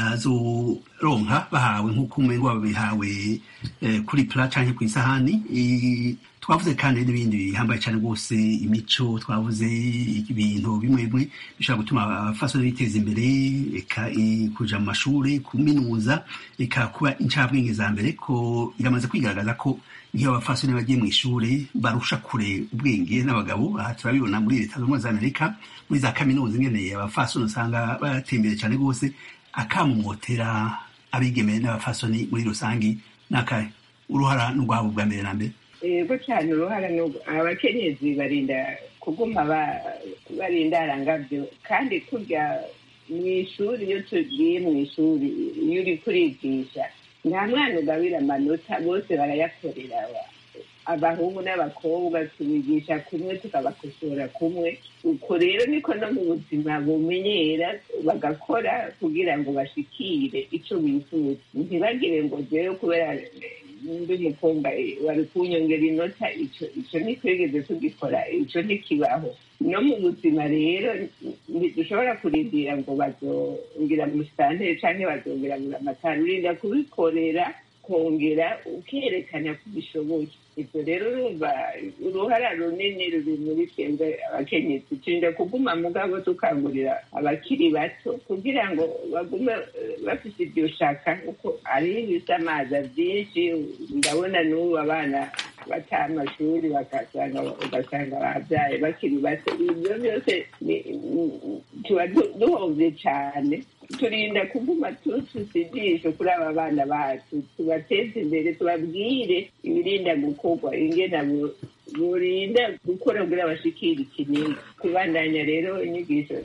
bazoronka bahawe nk'uko umengo babihawe eh, kuri pla canke kw'isahani I- twavuze kandi n'ibindi bihambaye cyane rwose imico twavuze ibintu bimwe bimwe bishobora gutuma abafasoni biteza imbere eka i- kuja mu mashuri kuminuza eka kuba incabwenge za mbere ko iramaze kwigaragaza ko nk'iyo abafasoni bagiye mu ishuri barusha kure ubwenge n'abagabo aha turabibona muri leta zunze ubumwe za amerika muri za kaminuza ingene abafasoni usanga bateye imbere cyane rwose akamumotera abigeme n'abafasoni muri rusange n'akahe uruhara n'urwabo bwa mbere na mbere yego cyane uruhara ni urwo- abakenyezi barinda kuguma ba- barindara ngabyo kandi kurya mu ishuri iyo tugiye mu ishuri iyo uri kurigisha nta mwana ugabira amanota bose barayakorera wa- abahungu n'abakobwa tubigisha kumwe tukabakosora kumwe uko rero niko no mu buzima bumenyera bagakora kugira ngo bashikire icyo bifuza ntibagire ngo jewe kubera ndi umukobwa eh, wari kunyongera inota ico ico ntitwigeze tugikora ico ntikibaho no mu buzima rero ntidushobora kurindira ngo bazongira mu sitanteri canke bazongera mu ramatari urinda kubikorera kongera ukerekana ko ubishoboye ibyo rero urumva uruhara runini ruri muri twebwe abakenyezi turinda kuguma mugabo dukangurira abakiri bato kugira ngo bagume eh, bafise iryo shaka kuko hariho ibisamaza byinshi ndabona n'ubu abana bataha amashuri bagasanga ugasanga babyaye bakiri bato ibyo byose ni- ni- tuba du- duhovye cane turinda kuguma tufise ijisho kuri aba bana bacu tubateze imbere tubabwire ibirinda gukorwa ingena bu- burinda gukora kugira bashikire ikinini kubandanya rero inyigisho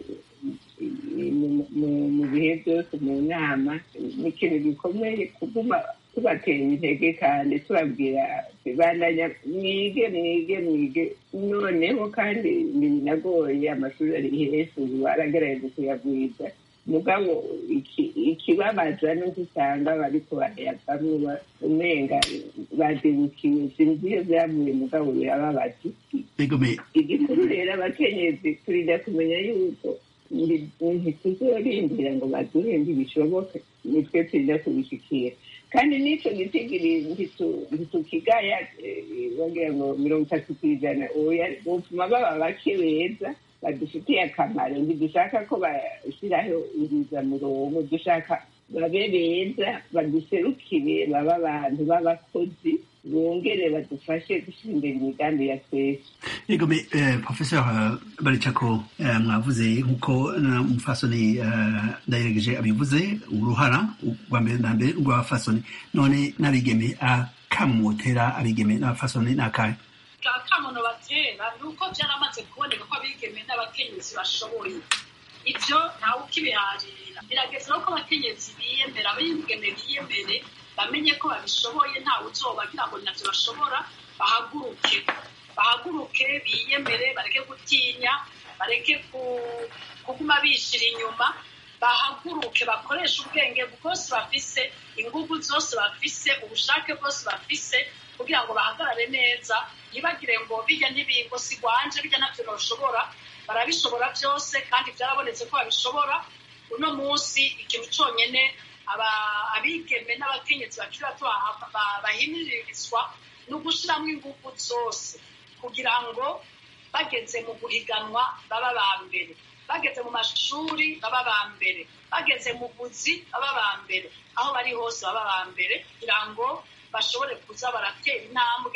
mu- mu- mu bihe byose mu nama ni ikintu gikomeye kuguma tubatera intege kandi tubabwira bandanya mwige mwige mwige noneho kandi ntibinagoye amashuri ari hejuru baragerageza kuyagwiza mugabo iki- ikibabaza ni uko usanga bariko barayavamwo ba- umenga badebukiwe sinzi iyo byavuye mugabo birababaza Ego me igikuru rero abakenyezi turinda kumenya yuko ndi- ntituzorindira ngo baduhe ntibishoboke nitwe turinda kubishikira kandi n'ico gitigiri ntitu- ntitukigaya eh, bagira ngo mirongo itatu kw'ijana oya bopfuma baba bake beza badufitiye akamaro ntidushaka ko bashyiraho murongo dushaka babe beza baduserukire babe abantu b'abakozi bongere badufashe gushyira imbere imigambi ya twese Ego me eh, professeur uh, Baricako eh, mwavuze nkuko na mufasoni eh, ndayiregeje abivuze uruhara rwa mbere na mbere rw'abafasoni none n'abigeme akamumotera abigeme n'abafasoni n'akahe akamono batera ni uko byaramaze kuboneka ko abigeme n'abakenyezi bashoboye ibyo ntawe ukibiharira birageze no ko abakenyezi biyemera abigeme biyemere bamenye ko babishoboye ntawe uzobagira ngo nabyo bashobora bahaguruke bahaguruke biyemere bareke gutinya bareke ku- kuguma bishira inyuma bahaguruke bakoreshe ubwenge bwose bafise ingufu zose bafise ubushake bwose bafise kugira ngo bahagarare neza ntibagire ngo bijya n'ibingo sigwanje bijya nabyo bashobora barabishobora byose kandi byarabonetse ko babishobora uno munsi ikintu cyonyine aba- abigeme n'abakenyezi bakiri bato baha- ba- bahimiririzwa ni ugushyiramo ingufu zose kugira ngo bageze mu guhiganwa baba ba mbere bageze mu mashuri baba ba mbere bageze mu buzi baba ba mbere aho bari hose baba ba mbere kugira ngo bashobore kuza baratera intambwe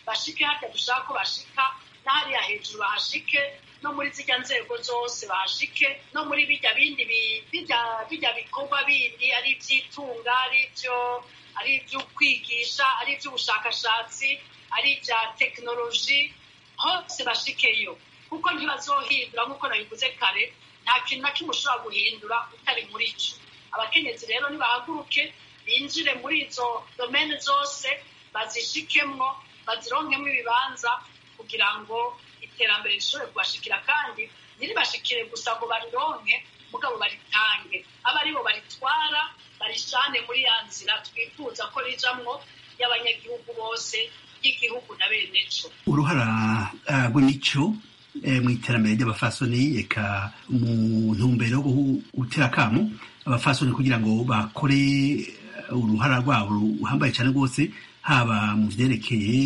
bashike harya dushaka ko bashika n'ahariya hejuru bahashike no muri zirya nzego zose bahashike no muri bijya bindi bijya bikorwa bindi ari iby'itunga ari ibyo ari iby'ukwigisha ari iby'ubushakashatsi ari ibya tekinoloji hose bashikeyo kuko ntibazohindura nk'uko nabivuze kare nta kintu na kimwe ushobora guhindura utari muri cyo abakenyezi rero nibahaguruke binjire muri izo domene zose bazishikemwo bazironkemo ibibanza kugira ngo iterambere rishobore kubashikira kandi ntiribashikire gusa ngo barironke mugabo baritange abe aribo baritwara barishane muri ya nzira twifuza ko rijamwo y'abanyagihugu bose y'igihugu na bene co uruhara rw'imico mu iterambere ry'abafasoni eka mu ntumbero yo gutera akamo abafasoni kugira ngo bakore uruhara rwabo ruhambaye cyane rwose haba mu vyerekeye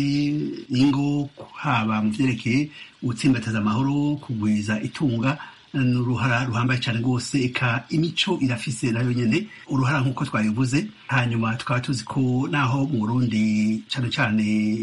ingo haba mu vyerekeye gutsimbataza amahoro kugwiza itunga n'uruhara ruhambaye cyane rwose eka imico irafise nayo nyene uruhara nk'uko twabivuze hanyuma tukaba tuzi ko naho mu burundi cyane cyane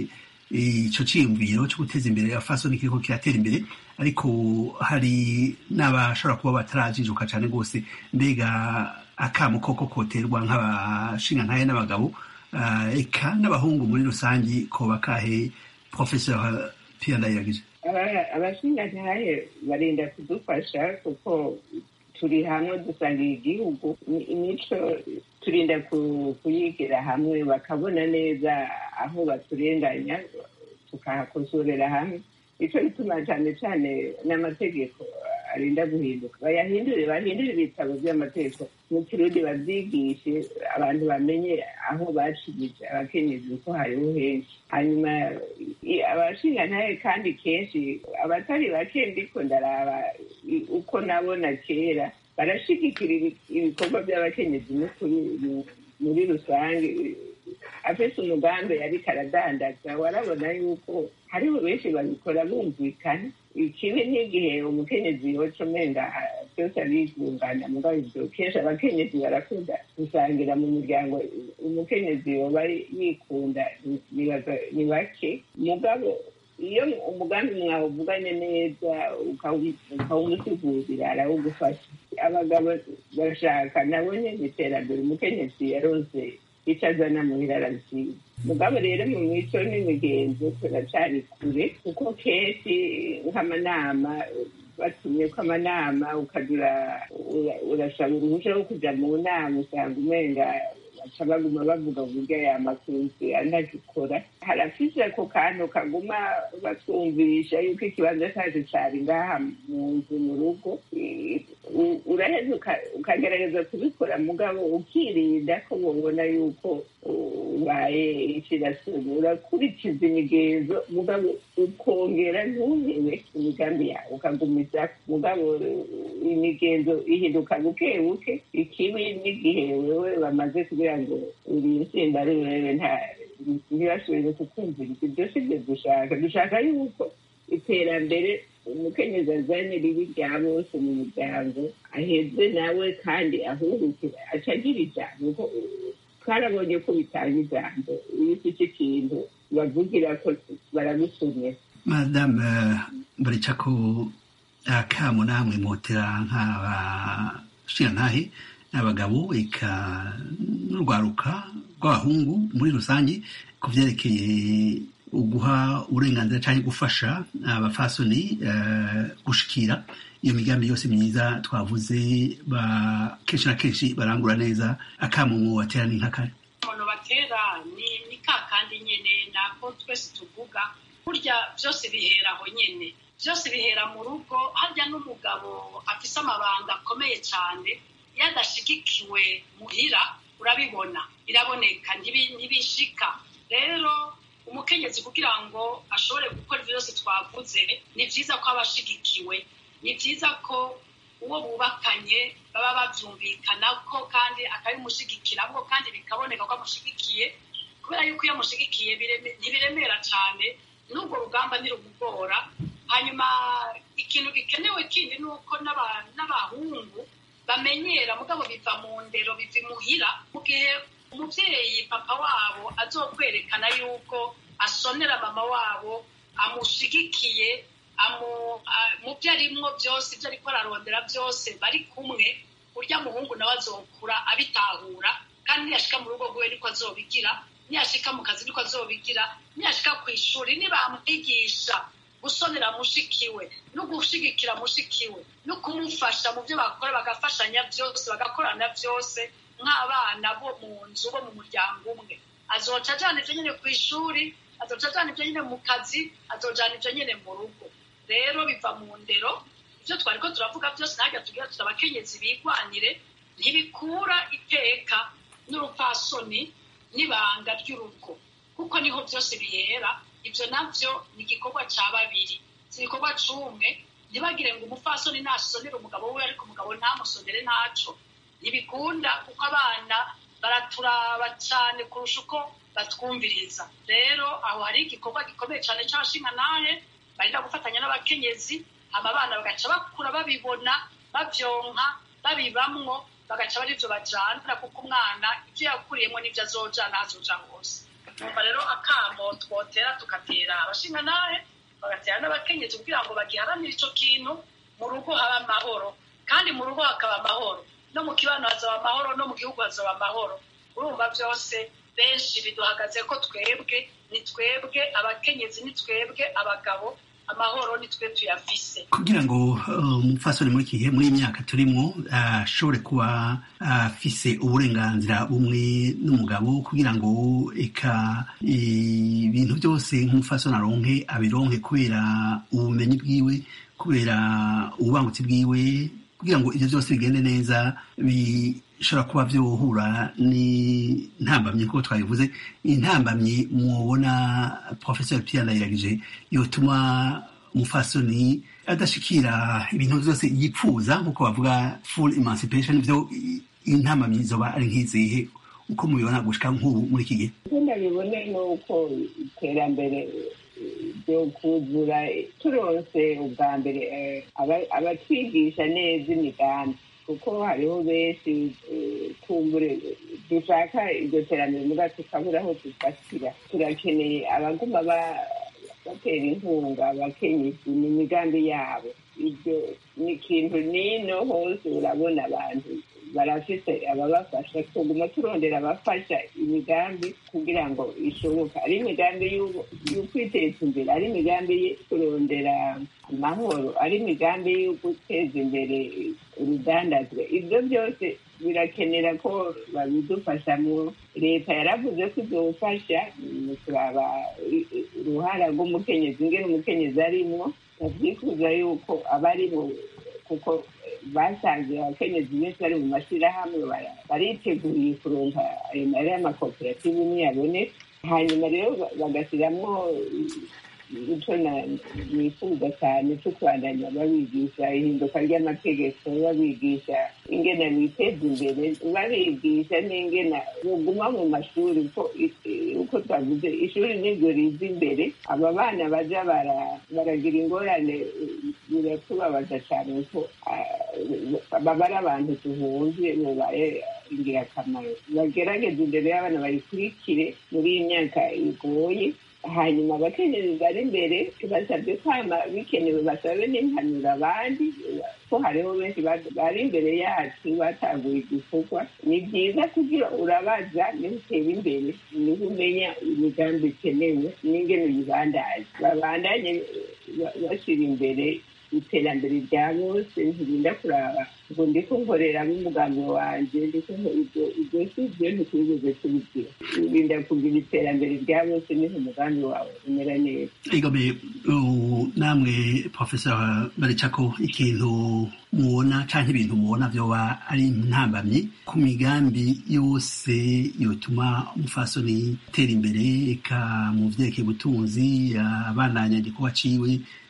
ico ciyumviro cyo guteza imbere abafasoni kiriko kiratera imbere ariko hari n'abashobora kuba batarajijuka cyane rwose mbega akamo koko koterwa nk'abashingantahe n'abagabo eka n'abahungu muri rusange koba kahe professeur Pierre Ndayiragije abashingantahe barinda kudufasha kuko turi hamwe dusangiye igihugu imico turinda kuyigira hamwe bakabona neza aho baturenganya tukahakosorera hamwe icyo bituma cyane cyane n'amategeko arinda guhinduka bayahindure bahindure ibitabo by'amategeko mu kirundi babyigishe abantu bamenye aho bacibije abakenyezi ko hariho henshi hanyuma abashingantahe kandi kenshi abatari bake ndiko ndaraba uko nabona kera barashigikira ibikorwa by'abakenyezi n'ukuri muri rusange afise umugambi ariko aradandaza warabona yuko hariho benshi babikora bumvikana ikibi n'igihe umukenyezi yoca umenga byose abigungana mugabo ibyo kenshi abakenyezi barakunda gusangira mu muryango umukenyezi yoba yikunda ni bake mugabo iyo umugambi mwawuvuganye neza ukawumusigurira arawugufasha abagabo bashaka nabo nyine iterambere umukenyezi yaronse icyo azana muhira arabisiga mugabo rero mu mico n'imigenzo turacari kure kuko kenshi nk'amanama batumye ko amanama ukajya urasaba uruhushya rwo kujya mu nama usanga umenga baca baguma bavuga uburyo aya makunzi anagikora harafise ako kantu kaguma batwumvisha yuko ikibanza cyacu cyari ngaha mu nzu mu rugo uraheza ukagerageza kubikora mugabo ukirinda ko babona yuko ubaye ikirasoni urakurikiza imigenzo mugabo ukongera ntuhebe imigambi yawe ukagumiza mugabo imigenzo ihinduka buke buke ikibi n'igihe wewe bamaze kugira ngo uri insinda ari wewe nta ntibasubire kukumviriza ibyo si byo dushaka dushaka yuko iterambere umukenyezi azanye ribi rya bose mu muryango aheze nawe kandi ahurukira aca agira ijambo twarabonye ko bitanga ijambo iyo ufite ikintu bavugira ko baragusomera madame baricako akamu namwe motera nk'abashingantahe n'abagabo eka n'urwaruka rw'abahungu muri rusange ku byerekeye uguha uburenganzira cyangwa gufasha abafasoni gushikira iyo migambi yose myiza twavuze kenshi na kenshi barangura neza akamu batera ni nk'akari umuntu batera ni ka kandi nyine nako twese tuvuga burya byose bihera aho nyine byose bihera mu rugo harya n'umugabo afise amabanga akomeye cyane iyo adashigikiwe muhira urabibona biraboneka ntibishika rero umukenyezi kugira ngo ashobore gukora ibyo byose twavuze ni byiza ko aba ashigikiwe ni byiza ko uwo bubakanye baba babyumvikana ko kandi akabimushyigikiramo kandi bikaboneka ko amushyigikiye kubera yuko iyo amushyigikiye ntibiremera cyane n'ubwo rugamba ntirumugora hanyuma ikintu gikenewe kindi ni uko n'abahungu bamenyera mugabo biva mu ndero biva imuhira mu gihe umubyeyi papa wabo azokwerekana yuko asonera mama wabo amushigikiye mu byo arimwo byose ibyo ariko ararondera byose bari kumwe urya muhungu nawe azokura abitahura kandi niyashika mu rugo rwiwe niko azobigira niyashika mu kazi niko azobigira niyashika ku ishuri nibamwigisha gusonera mushikiwe no gushigikira mushikiwe no kumufasha mu byo bakora bagafashanya byose bagakorana byose nk'abana bo mu nzu bo mu muryango umwe azoca ajana ibyo nyine ku ishuri azoca ajana ibyo nyine mu kazi azojana ibyo nyine mu rugo rero biva mu ndero ibyo twari ko turavuga byose ntabwo tugira tuti abakenyezi bigwanire ntibikura iteka n'urupfasoni n'ibanga ry'urugo kuko niho byose bihera ibyo nabyo ni igikorwa cya babiri si igikorwa cy'umwe ntibagire ngo umupfasoni nasonere umugabo we ariko umugabo ntamusonere ntaco ntibikunda kuko abana baraturaba cyane kurusha uko batwumviriza rero aho hari igikorwa gikomeye cyane cy'abashinga nahe barinda gufatanya n'abakenyezi hama abana bagaca bakura babibona babyonka babibamwo bagaca bari byo bajana kuko umwana ibyo yakuriyemo n'ibyo azojana azoja hose numva rero akamo twotera tugatera abashinga nahe bagatera n'abakenyezi kugira ngo bagiharanire ico kintu mu rugo haba amahoro kandi mu rugo hakaba amahoro no mu kibano hazaba amahoro no mu gihugu hazaba amahoro urumva byose benshi biduhagaze ko twebwe ni twebwe abakenyezi ni twebwe abagabo amahoro ni twe tuyafise kugira ngo umupfasoni muri iki gihe muri iyi myaka turimo ashobore kuba afise uburenganzira bumwe n'umugabo kugira ngo eka ibintu byose nk'umupfasoni aronke abironke kubera ubumenyi bwiwe kubera ububangutsi bwiwe kugira ngo ibyo byose bigende neza bishobora kuba byohura n'intambamyi nk'uko twabivuze intambamyi mubona professeur Pierre Ndayiragije yotuma umufasoni adashikira ibintu byose yipfuza nk'uko bavuga full emancipation byo intambamyi zoba ari nk'izihe uko mubibona gushika nk'ubu muri iki gihe uko ndabibone ni uko iterambere ryo kuzura turonse ubwa mbere abatwigisha neza imigambi kuko hariho benshi kumbure dushaka iryo terambere muga tukabura aho dufatira turakeneye abaguma batera inkunga abakenyezi mu migambi yabo ibyo ni ikintu nino hose urabona abantu barafite ababafasha tuguma turondera abafasha imigambi kugira ngo ishoboka ari imigambi y'ukwiteza imbere ari imigambi yo kurondera amahoro ari imigambi yo guteza imbere urudandazwa ibyo byose birakenera ko babidufashamo leta yaravuze ko izofasha turaba uruhara rw'umukenyezi ingene umukenyezi arimwo babyifuza yuko aba ari kuko basanze abakenyezi benshi bari mu mashyirahamwe bariteguye kuronka ayo mari y'amakoperative umwe yaboneka hanyuma rero bagashyiramo icyo nifuza cyane cyo kubandanya babigisha ihinduka ry'amategeko babigisha ingena biteza imbere babigisha n'ingena baguma mu mashuri uko twavuze ishuri niryo riza imbere aba bana baja baragira ingorane biratubabaza cyane ko baba ari abantu duhunze babaye ingirakamaro bagerageza imbere y'abana bayikurikire muri iyi myaka igoye hanyuma abakenyezi bari imbere basabye kwama bikenewe basabe n'impanuro abandi ko hariho benshi bari imbere yacu bataguye igikorwa ni byiza kugira urabaza niho utera imbere niho umenya imigambi ikenewe n'ingene uyibandanye babandanye bashyira imbere iterambere rya bose ntirinda kuraba ngo ndiko nkorera n'umugambi wanjye ndiko ibyo si byo ntitwigeze tubigira urinda kugira iterambere rya bose niho umugambi wawe umera neza igome namwe professor baricako ikintu mubona canke ibintu mubona vyoba ari ntambamyi ku migambi yose yotuma umufasoni atera imbere eka mu vyerekeye ubutunzi abandanya igikorwa ciwe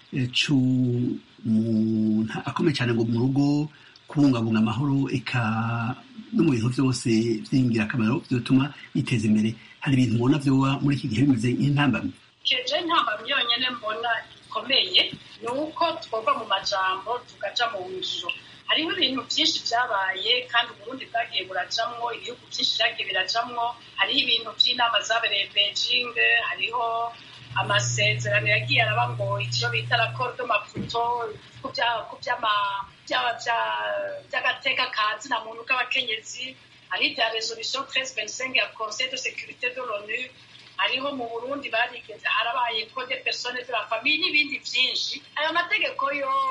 c'umuntu akomeye cyane ngo mu rugo kubungabunga amahoro eka no mu bintu byose by'ingirakamaro byotuma yiteza imbere hari ibintu mubona vyoba muri iki gihe bimeze nk'intambamyi keje intambamyi yonyene mbona ikomeye ni uko twova mu majambo tukaja mu ngiro hariho ibintu byinshi byabaye kandi uburundi bwagiye burajamwo ibihugu byinshi byagiye birajamwo hariho ibintu by'inama zabereye beijing hariho amasezerano yagiye araba ngo icyo bita raporo de maputo ku by'agateka ka zina muntu k'abakenyezi hari ibya resolution treize vingt cinq ya conseil de sécurité de l'onu hariho mu burundi barigeze harabaye code persone de la famille n'ibindi byinshi ayo mategeko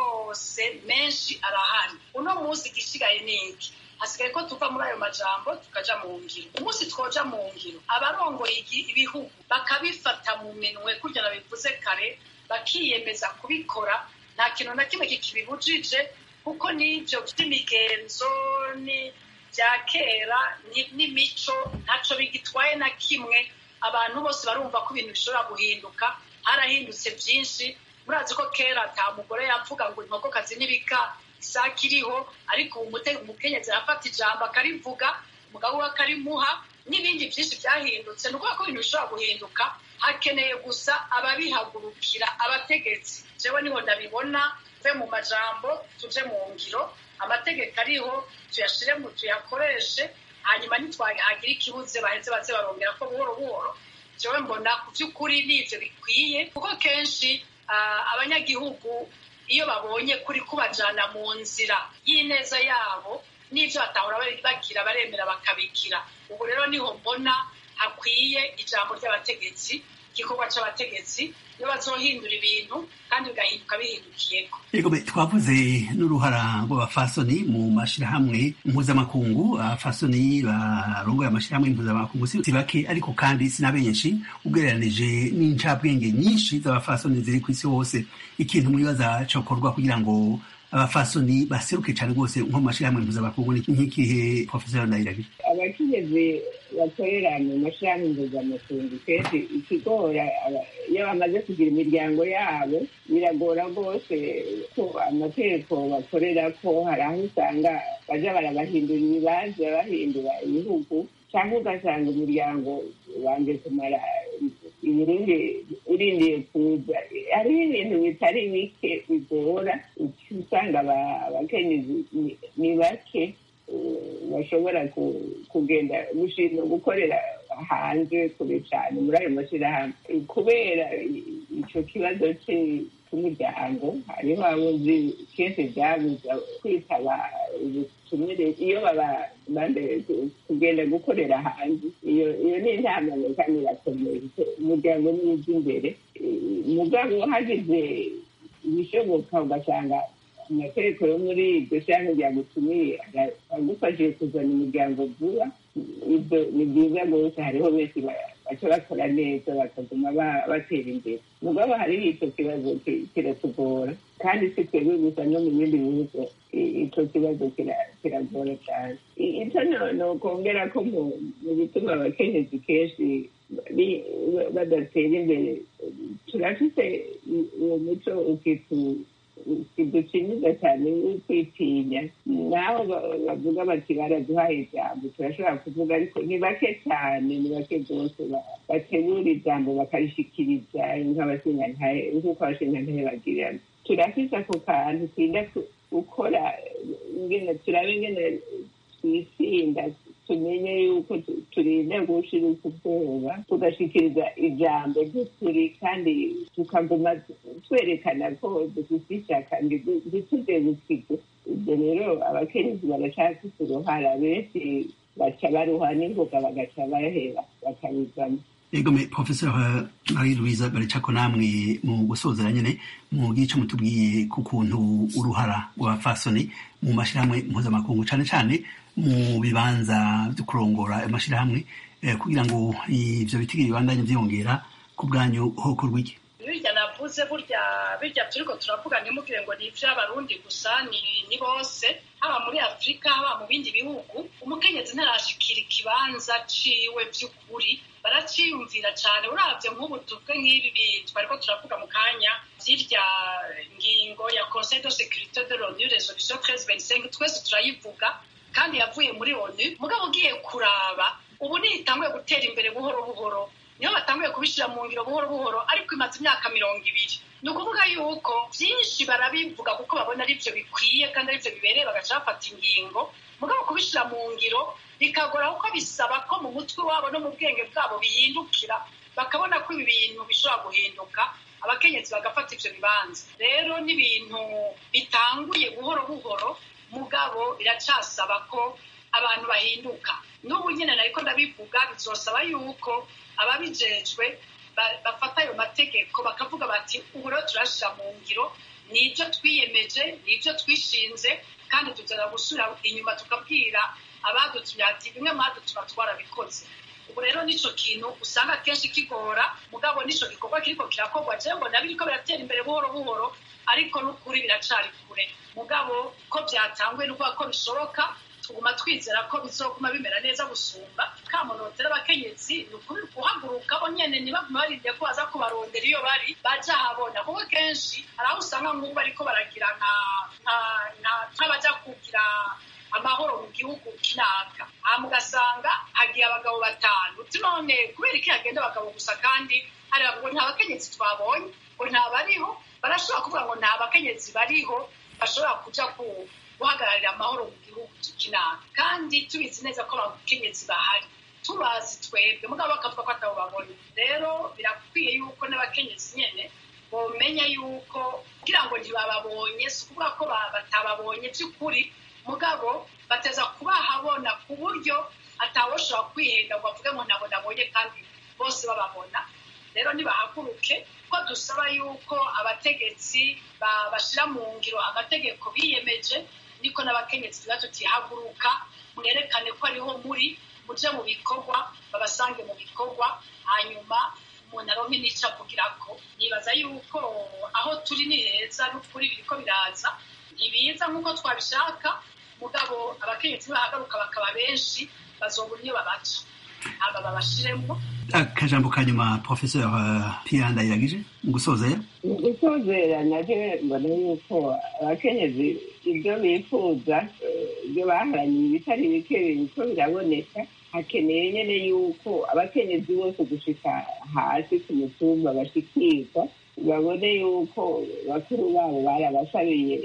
yose menshi arahari uno munsi igisigaye ni iki hasigaye ko tuva muri ayo majambo tukaja mu ngiro umunsi twoja mu ngiro abarongoye ibihugu bakabifata mu minwe kugira bivuze kare bakiyemeza kubikora nta kintu na kimwe kikibibujije kuko n'ibyo by'imigenzo ni bya kera n'imico ntaco bigitwaye na kimwe abantu bose barumva ko ibintu bishobora guhinduka harahindutse byinshi murazi ko kera ata mugore yavuga ngo inkokokazi n'ibika isake iriho ariko ubu umukenyezi arafata ijambo akarivuga umugabo we akarimuha n'ibindi byinshi byahindutse ni ukuvuga ko ibintu bishobora guhinduka hakeneye gusa ababihagurukira abategetsi jewe niho ndabibona tuve mu majambo tuje mu ngiro amategeko ariho tuyashire mu tuyakoreshe hanyuma ntitwahagira ikibuze baheze baze barongera ko buhoro buhoro jewe mbona ku by'ukuri n'ivyo bikwiye kuko kenshi abanyagihugu iyo babonye kuri kubajana mu nzira y'ineza yabo n'ivyo batahora bagira baremera bakabikira ubu rero niho mbona hakwiye ijambo ry'abategetsi igikorwa c'abategetsi iyo bazohindura ibintu kandi bigahinduka bihindukiyeko yego twavuze n'uruhara rw'abafasoni mu mashirahamwe mpuzamakungu abafasoni barongoye amashirahamwe mpuzamakungu si bake ariko kandi si na benshi ugereranije n'incabwenge nyinshi z'abafasoni ziri ku isi hose ikintu mwibaza cokorwa kugira ngo abafasoni baseruke cyane rwose nko mu mashirahamwe mpuzamakungu nk'ikihe profesor ndayiragije abakenyezi bakorera mu mashirahamwe mpuzamakungu kenshi ikigora iyo bamaze kugira imiryango yabo biragora rwose ko amategeko bakorera ko hari aho usanga baja barabahindura ibibanza bahindura ibihugu cyangwa ugasanga umuryango wanjye kumara ibirindi urindiye kuza hariho ibintu bitari bike bigora usanga abakenyezi ni bake bashobora kugenda gushima gukorera hanze kure cyane muri ayo mashyirahamwe kubera icyo kibazo cy'umuryango hariho abuzi kenshi byabuza kwitaba ubutumire iyo babanze kugenda gukorera hanze iyo ni inama kandi irakomeye umuryango ni iby'imbere mugabo hagize ibishoboka ugasanga amategeko yo muri iryo shyirahamwe ryagutumiye agufashije kuzana umuryango vuba ibyo ni byiza rwose hariho benshi baca bakora neza bakaguma batera imbere mugabo hariho icyo kibazo kiratugora kandi si twebwe gusa no mu bindi bihugu icyo kibazo kiragora cyane icyo nokongera ko mu bituma abakenyezi kenshi badatera imbere turafite uwo muco ukitu kiducinyiza cyane kwitinya naho bavuga bati baraduhaye ijambo turashobora kuvuga ariko ni bake cyane ni bake rwose bategura ijambo bakarishikiriza nk'abashingantahe nk'uko abashingantahe bagirana turafise ako kantu twirinda gukora turabe ingene twisinda tumenye yuko turinda gushira ubwoba tugashikiriza ijambo ry'ukuri kandi tukaguma twerekana ko dufite ishyaka ntituze gusiga ibyo rero abakenyezi barashaka uruhara benshi baca baruha n'ingoga bagaca bahera bakabivamo egome professor marie louise baricako namwe mu gusozera nyene mu gico mutubwiye ku kuntu uruhara rw'abafasoni mu mashirahamwe mpuzamakungu cane cane mu bibanza vyo kurongora amashirahamwe kugira ngo ivyo bitigiri bibandanye vyiyongera ku bwanyu hokorwa iki birya navuze burya birya turiko turavuga ntimugire ngo ni ivy'abarundi gusa ni bose haba muri afurika haba mu bindi bihugu umukenyezi ntarashikira ikibanza ciwe vy'ukuri baraciyumvira cane uravye nk'ubu tuvuge nk'ibi twariko turavuga mu kanya vy'irya ngingo ya conseil de sécurité de l'onu resolution treize vingt cinq twese turayivuga kandi yavuye muri onu mugabo ugiye kuraba ubu ntitanguye gutera imbere buhoro buhoro niho batanguye kubishyira mu ngiro buhoro buhoro ariko imaze imyaka mirongo ibiri ni ukuvuga yuko byinshi barabivuga kuko babona ari byo bikwiye kandi ari byo bibereye bagaca bafata ingingo mugabo kubishyira mu ngiro bikagora kuko bisaba ko mu mutwe wabo no mu bwenge bwabo bihindukira bakabona ko ibi bintu bishobora guhinduka abakenyezi bagafata ibyo bibanza rero n'ibintu bitanguye buhoro buhoro mugabo biracasaba ko abantu bahinduka n'ubu nyine nariko ndabivuga bizosaba yuko ababijejwe bafata ayo mategeko bakavuga bati ubu rero turashyira mu ngiro nibyo twiyemeje nibyo twishinze kandi tuzana gusubira inyuma tukabwira abadutumye ati bimwe mwadutuma twarabikoze ubu rero nico kintu usanga akenshi kigora mugabo nico gikorwa kiriko kirakorwa je mbona biriko biratera imbere buhoro buhoro ariko n'ukuri biracari kure mugabo ko byatanguye n'ukuvuga ko bishoboka tuguma twizera ko bizoguma bimera neza gusumba kamonotera abakenyezi ni ukuri guhaguruka bo nyene ntibaguma barindiye ko baza kubarondera iyo bari baja habona kuko kenshi hari aho usanga nk'ubu bariko baragira nk'abaja kugira amahoro mu gihugu kinaka hama ugasanga hagiye abagabo batanu uti none kubera iki hagenda abagabo gusa kandi hari ngo nta bakenyezi twabonye ngo ntabariho barashobora kuvuga ngo nta bakenyezi bariho bashobora kuja guhagararira amahoro mu gihugu kinaka kandi tubizi neza ko abakenyezi bahari tubazi twebwe mugabo bakavuga ko atabo babonye rero birakwiye yuko n'abakenyezi nyene bomenya yuko kugira ngo ntibababonye si ukuvuga ko batababonye by'ukuri mugabo bateza kubahabona ku buryo atawoshobora kwihenda ngo avuge ngo ntabwo nabonye kandi bose bababona rero nibahaguruke ko dusaba yuko abategetsi bashyira mu ngiro amategeko biyemeje niko n'abakenyezi tuba tutihaguruka mwerekane ko ariho muri muje mu bikorwa babasange mu bikorwa hanyuma umuntu aronke n'icyo avugira ko nibaza yuko aho turi ni heza n'ukuri biriko biraza ntibiza nk'uko twabishaka mugabo abakenyezi bahagaruka bakaba benshi bazobura iyo babaca aba babashiremo akajambo ka nyuma professeur Pierre Ndayiragije mu gusozera mu gusozera naje mbona yuko abakenyezi ibyo bifuza ibyo baharaniye ibitari bike biriko biraboneka hakeneye nyene yuko abakenyezi bose gushika hasi ku mutumba bashikirwa babone yuko bakuru babo barabasabiye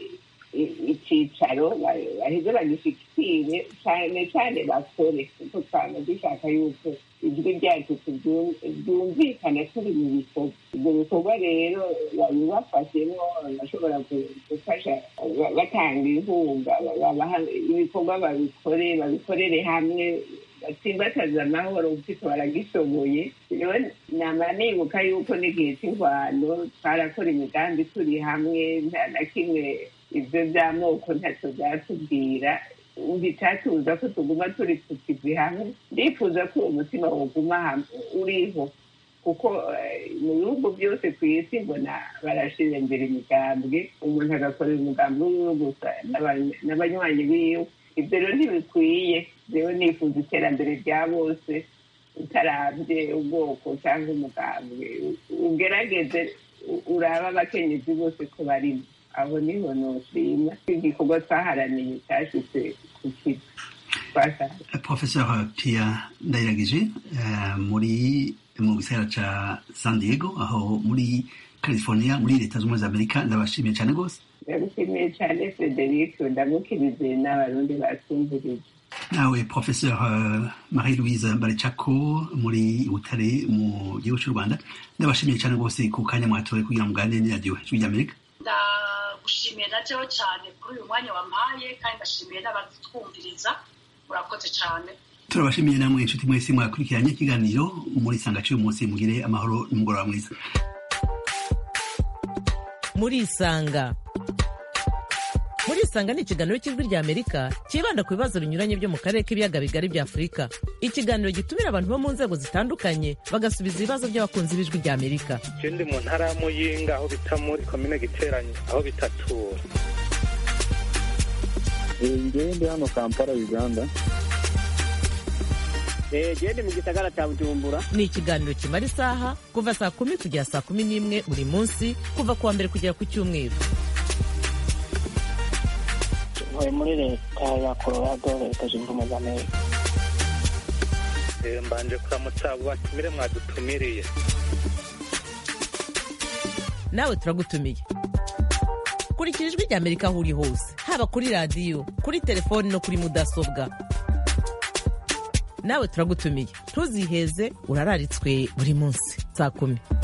icyicaro baheze bagishikire cyane cyane bakore kuko twaba dushaka yuko ijwi ryacu ryumvikana turi mu bikorwa ibyo bikorwa rero babibafashemo bashobora gufasha batanga inkunga ibikorwa babikore babikorere hamwe batsimbataza amahoro kuko baragishoboye rero nama nibuka yuko n'igihe cy'ingwano twarakora imigambi turi hamwe nta na kimwe ibyo by'amoko ntacyo byatubwira bitatuza ko tuguma turi ku kivi hamwe ndifuza ko uwo mutima woguma uriho kuko mu bihugu byose ku isi mbona barashyira imbere imigambwe umuntu agakorera umugambi wiwe gusa n'abanywanyi biwe ibyo rero ntibikwiye rero nifuza iterambere rya bose utarabye ubwoko cyangwa umugambwe ugerageze urabe abakenyezi bose ko barimo aho niho noshima igikorwa twaharaniye cyashyize ku kigo professeur Pierre Ndayiragije muri mu gisagara ca San Diego aho muri California muri leta z'ubumwe za Amerika ndabashimiye cyane rwose ndagushimiye cyane Frederic ndamukirize n'abarundi batumvirije nawe professeur Marie Louise Baricako muri Butare mu gihugu cy'u Rwanda ndabashimiye cyane rwose ku kanya mwatoye kugira ngo muganire n'iradiyo ijwi ry'Amerika ndagushimiye na jewe cyane kuri uyu mwanya wampaye kandi ndashimiye n'abadutwumviriza murakoze cyane turabashimiye namwe inshuti mwese mwakurikiranye ikiganiro muri sanga cy'uyu munsi mugire amahoro n'umugoroba mwiza muri isanga muri isanga ni ikiganiro cy'ijwi ry'amerika cyibanda ku bibazo binyuranye byo mu karere k'ibiyaga bigari bya afurika ikiganiro gitumira abantu bo mu nzego zitandukanye bagasubiza ibibazo by'abakunzi b'ijwi ry'amerika ikindi mu ntara ya muyinga aho bita muri komine giteranye aho bitatura ngewe ndi hano kampala uganda gende mu gisagara cya bujumbura ni ikiganiro kimara isaha kuva saa kumi kugera saa kumi n'imwe buri munsi kuva ku wa mbere kugera ku cyumweru ntuye muri leta ya colorado leta zunze ubumwe za amerika mbanje kuramutsa abo batumire mwadutumiriye nawe turagutumiye kurikira ijwi rya amerika aho uri hose haba kuri radiyo kuri telefoni no kuri mudasobwa nawe turagutumiye ntuziheze urararitswe buri munsi saa kumi